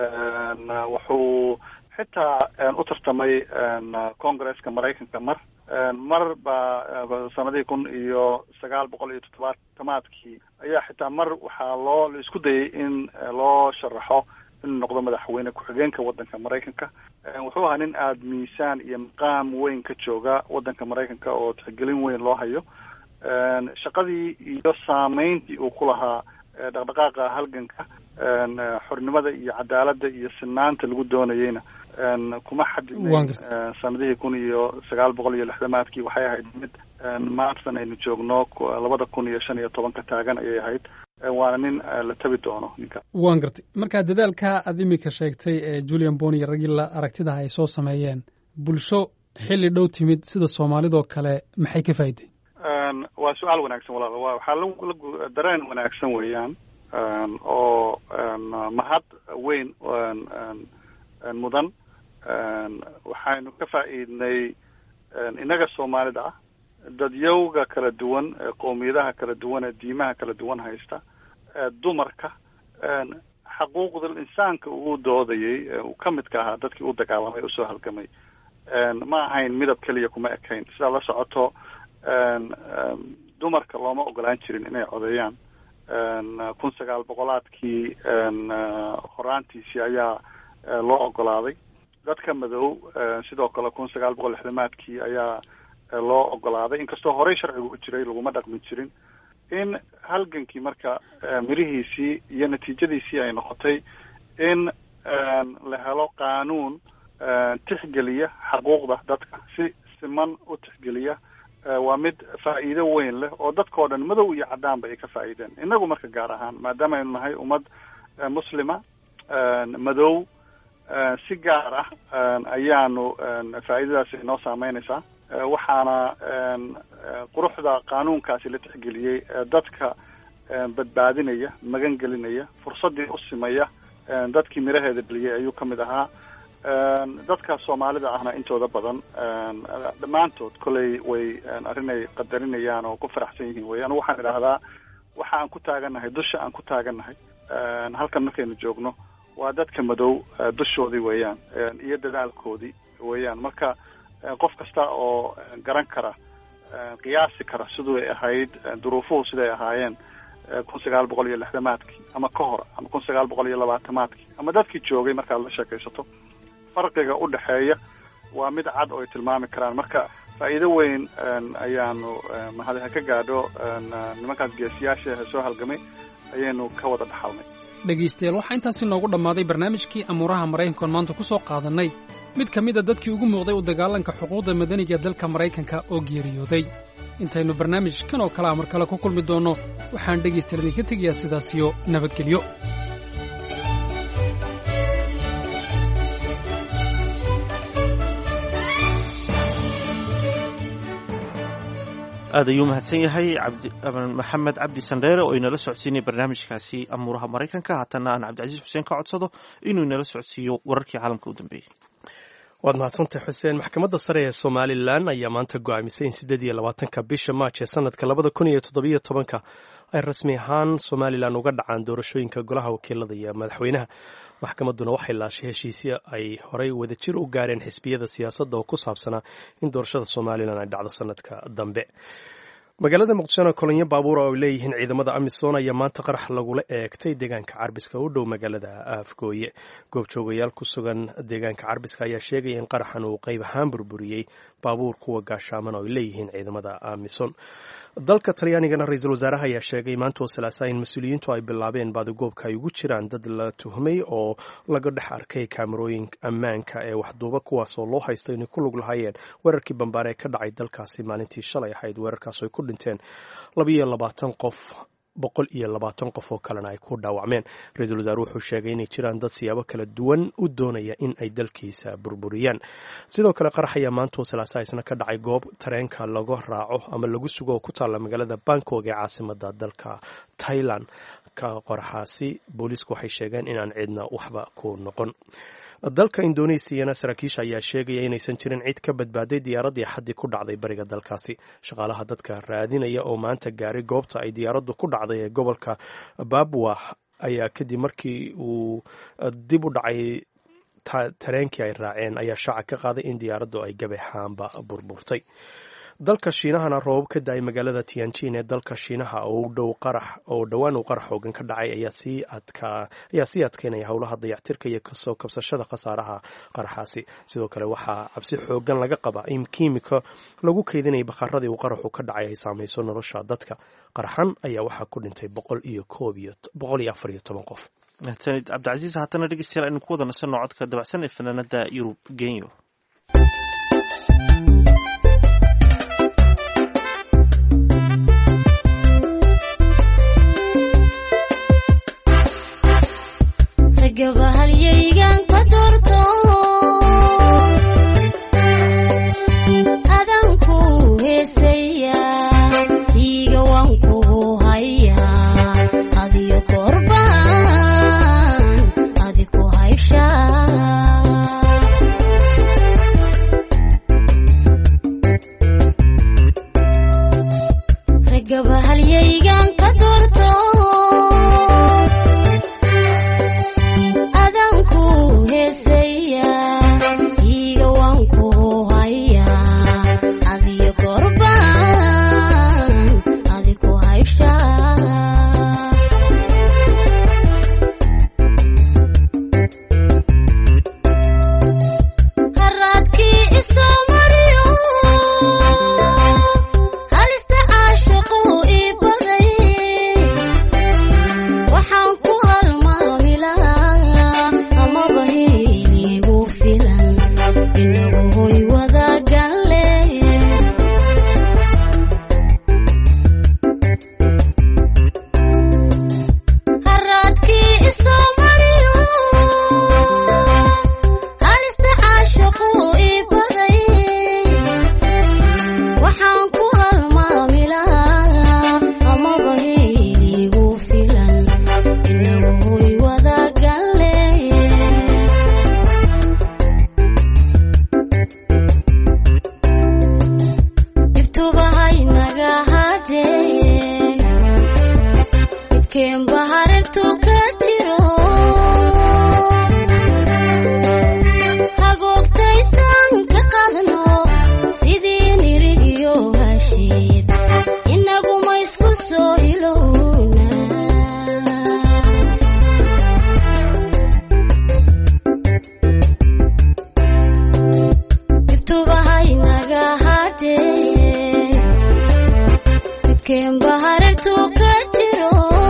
wuxuu xitaa u tartamay congresska maraykanka mar mar baa sanadihii kun iyo sagaal boqol iyo toddobaatamaadkii ayaa xitaa mar waxaa loo la isku dayay in loo sharaxo inuu noqdo madaxweyne ku-xigeenka waddanka maraykanka wuxuu ahaa nin aada miisaan iyo maqaam weyn ka jooga waddanka maraykanka oo tixgelin weyn loo hayo shaqadii iyo saameyntii uu ku lahaa dhaqdhaqaaqa halganka xornimada iyo cadaaladda iyo sinaanta lagu doonayeyna kuma xadidnayn sanadihii kun iyo sagaal boqol iyo lixdamaadkii waxay ahayd mid maantan aynu joogno labada kun iyo shan iyo tobanka taagan ayay ahayd waana nin la tabi doono ninka waan gartay marka dadaalka aad imika sheegtay ee julian bon iyo raggii la aragtidaha ay soo sameeyeen bulsho xilli dhow timid sida soomaalidoo kale maxay ka faa'iday waa su-aal wanaagsan walaal wa waxaa la dareen wanaagsan weeyaan oo mahad weyn mudan waxaynu ka faa'iidnay innaga soomaalida ah dadyowga kala duwan qowmiyadaha kala duwan ee diimaha kala duwan haysta dumarka xaquuqdal insaanka uu doodayay uu ka midka ahaa dadkii u dagaalamay usoo halgamay ma ahayn midab keliya kuma ekayn sidaa la socoto dumarka looma ogolaan jirin inay codeeyaan kun sagaal boqolaadkii horaantiisii ayaa loo ogolaaday dadka madow sidoo kale kun sagaal boqol lixdamaadkii ayaa loo ogolaaday inkastoo horey sharcigu u jiray laguma dhaqmi jirin in halgankii marka mirihiisii iyo natiijadiisii ay noqotay in la helo qaanuun tixgeliya xaquuqda dadka si siman u tixgeliya waa mid faa'iido weyn leh oo dadkao dhan madow iyo caddaanba ay ka faa'iideen innagu marka gaar ahaan maadaama aynu nahay ummad muslima madow si gaar ah ayaanu faa'iidadaasi inoo saameynaysaa waxaana quruxda qaanuunkaasi la tixgeliyey dadka badbaadinaya magan gelinaya fursaddii u simaya dadkii miraheeda dheliyay ayuu ka mid ahaa dadka soomaalida ahna intooda badan dhammaantood koley way arrinay qadarinayaan oo ku faraxsan yihiin wey anu waxaan idhaahdaa waxa aan ku taagannahay dusha aan ku taagannahay halkan markaynu joogno waa dadka madow dushoodii weeyaan iyo dadaalkoodii weeyaan marka qof kasta oo garan kara qiyaasi kara siduu ay ahayd duruufuhu siday ahaayeen kun sagaal boqol iyo lixdamaadkii ama ka hor ama kun sagaal boqol iyo labaatamaadkii ama dadkii joogay markaad la sheekaysato farqiga u dhexeeya waa mid cad oo ay tilmaami karaan marka faa'iido weyn ayaanu mahadi ha ka gaadho nimankaas geesiyaasha soo halgamay ayaynu ka wada dhaxalnay dhegaystayaal waxaa intaasi noogu dhammaaday barnaamijkii amuuraha maraykankoon maanta ku soo qaadannay mid ka mid a dadkii ugu muuqday u dagaalanka xuquuqda madaniga ee dalka maraykanka oo geeriyooday intaynu barnaamijkan oo kale a mar kale ku kulmi doonno waxaan dhegaystayaal idinka tegayaa sidaasiyo nabadgelyo aad ayuu mahadsan yahay maxamed cabdi sandheere oo inala socodsiinaya barnaamijkaasi amuuraha maraykanka haatana aan cabdicasiis xuseen ka codsado inuu inala socodsiiyo wararkii caalamka u dambeeyey waad mahadsantahay xuseen maxkamadda sare ee somalilan ayaa maanta go'aamisay in siddeed iyo labaatanka bisha maaj ee sanadka labada kun iyo toddobiyo tobanka ay rasmi ahaan somalilan uga dhacaan doorashooyinka golaha wakiilada iyo madaxweynaha maxkamadduna waxay laashay heshiisyo ay horey wadajir u gaareen xisbiyada siyaasadda oo ku saabsanaa in doorashada somalilan ay dhacdo sanadka dambe magaalada muqdishona kolonyo baabuura oo ay leeyihiin ciidamada amisom ayaa maanta qarax lagula eegtay deegaanka carbiska u dhow magaalada afgooye goobjoogayaal ku sugan deegaanka carbiska ayaa sheegaya in qaraxan uu qayb ahaan burburiyey baabuur kuwa gaashaaman oo ay leeyihiin ciidamada amisom dalka talyaanigana ra-iisul wasaaraha ayaa sheegay maanta oo salaasa in mas-uuliyiintu ay bilaabeen baadigoobka ay ugu jiraan dad la tuhmay oo laga dhex arkay kaamarooyin ammaanka ee waxduuba kuwaas oo loo haysto inay ku lug lahaayeen weerarkii bambaare ee ka dhacay dalkaasi maalintii shalay ahayd weerarkaas ay ku dhinteen labayo labaatan qof boqol iyo labaatan qof oo kalena ay ku dhaawacmeen ra-iisul wasaare wuxuu sheegay inay jiraan dad siyaabo kala duwan u doonaya in ay dalkiisa burburiyaan sidoo kale qarax ayaa maanta oo salaasa isna ka dhacay goob tareenka laga raaco ama lagu sugo oo ku taalla magaalada bangkok ee caasimada dalka tailand ka qoraxaasi booliisku waxay sheegeen inaan cidna waxba ku noqon dalka indoneesiyana saraakiisha ayaa sheegaya inaysan jirin cid ka badbaaday diyaaraddii xaddii ku dhacday bariga dalkaasi shaqaalaha dadka raadinaya oo maanta gaaray goobta ay diyaaraddu ku dhacday ee gobolka babwa ayaa kadib markii uu dib u dhacay tareenkii ay raaceen ayaa shaaca ka qaaday in diyaaraddu ay gabeexaanba burburtay dalka shiinahana roobab ka da-ay magaalada tianjin ee dalka shiinaha oo dhow qarax oo dhowaan uu qarax xoogan ka dhacay ayaa sii adkaa ayaa sii adkeynaya howlaha dayactirka iyo kasoo kabsashada khasaaraha qaraxaasi sidoo kale waxaa cabsi xoogan laga qabaa in kiimika lagu keydinaya bakharadii uu qaraxu ka dhacay ay saamayso nolosha dadka qaraxan ayaa waxaa ku dhintay boqol iyo koob iyo boqol iyo afar iyo toban qof mahadsanid cabdicasiis haatana dhegeystayaal aynu ku wada nasanno codka dabacsan ee fanaanada yurub genyo gabahalyaygan ka doorto adanku heesaya iiga waan kugu hayaa adiyo korbaan adiku haysha gabahalyaygan ka doorto adanku heesaya inagu hoy wadagalle haraadkii isoo mariyo halista caashaqu ii baday waxaan ku halmaamilaa amaba heligu filan inagu hoy wadagalle dhibtubahaynaga hadhee midkeen baharartu ka jiro hagoogtaysan ka qadno sidii nirigiyo hashiid inaguma isku soo ilowna dhibtubahaynaga hadhee midkeen baharartu ka jiro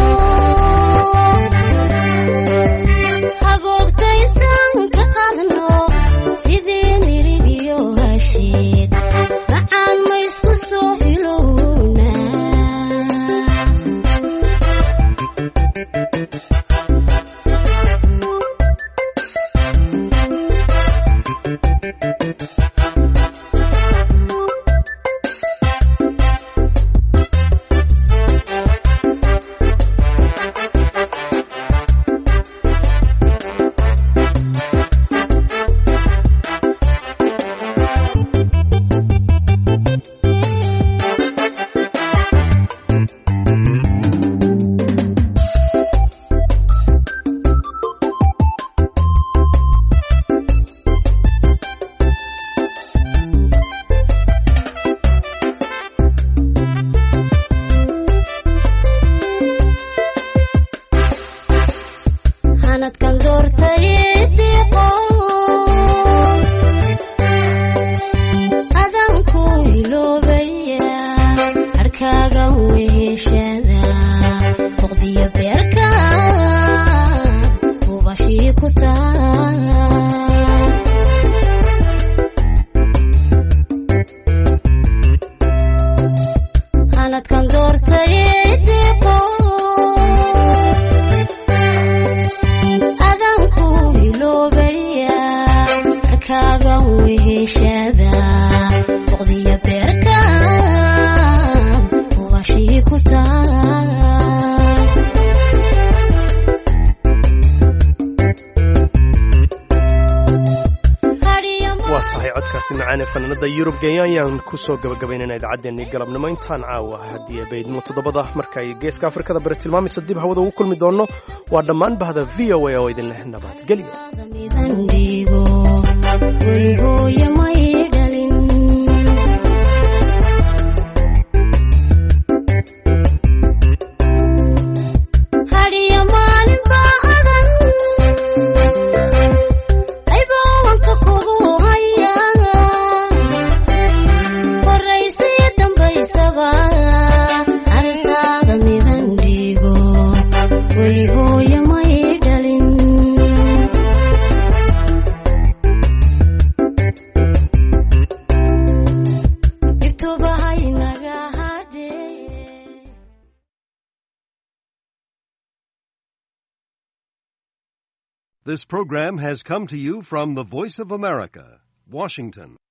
hagoogtaysan ka qadno sidii nirigiyo hashiid macaan ma isku soo ilowna hanadkan doortay diiqo adan ku iloobaya harkaaga weheshada boqdiyo beerka ubashii ku taa hanadkan doortay diiqo adan ku iloobaya harkaaga weheshada boqdiyo beerka ubashii ku taa waa tahay codkaasi macaane fanaanada yurub genya ayaan ku soo gabagabaynayna idaacaddeenii galabnimo intaan caawa haddii baydnimo toddobada markay geeska afrikada bari tilmaamaysa dib hawada ugu kulmi doonno waa dhammaan bahda v o a oo idin leh nabadgelyo midandhigo welihooye may dhalin hadhiyo maalin baa adan aybowanka kugu haya horaysiyo dambaysaba arrintaada midandhigo welihooye may dhalin dhibtubahaynaga hadhee This program has come to you from the Voice of America, Washington.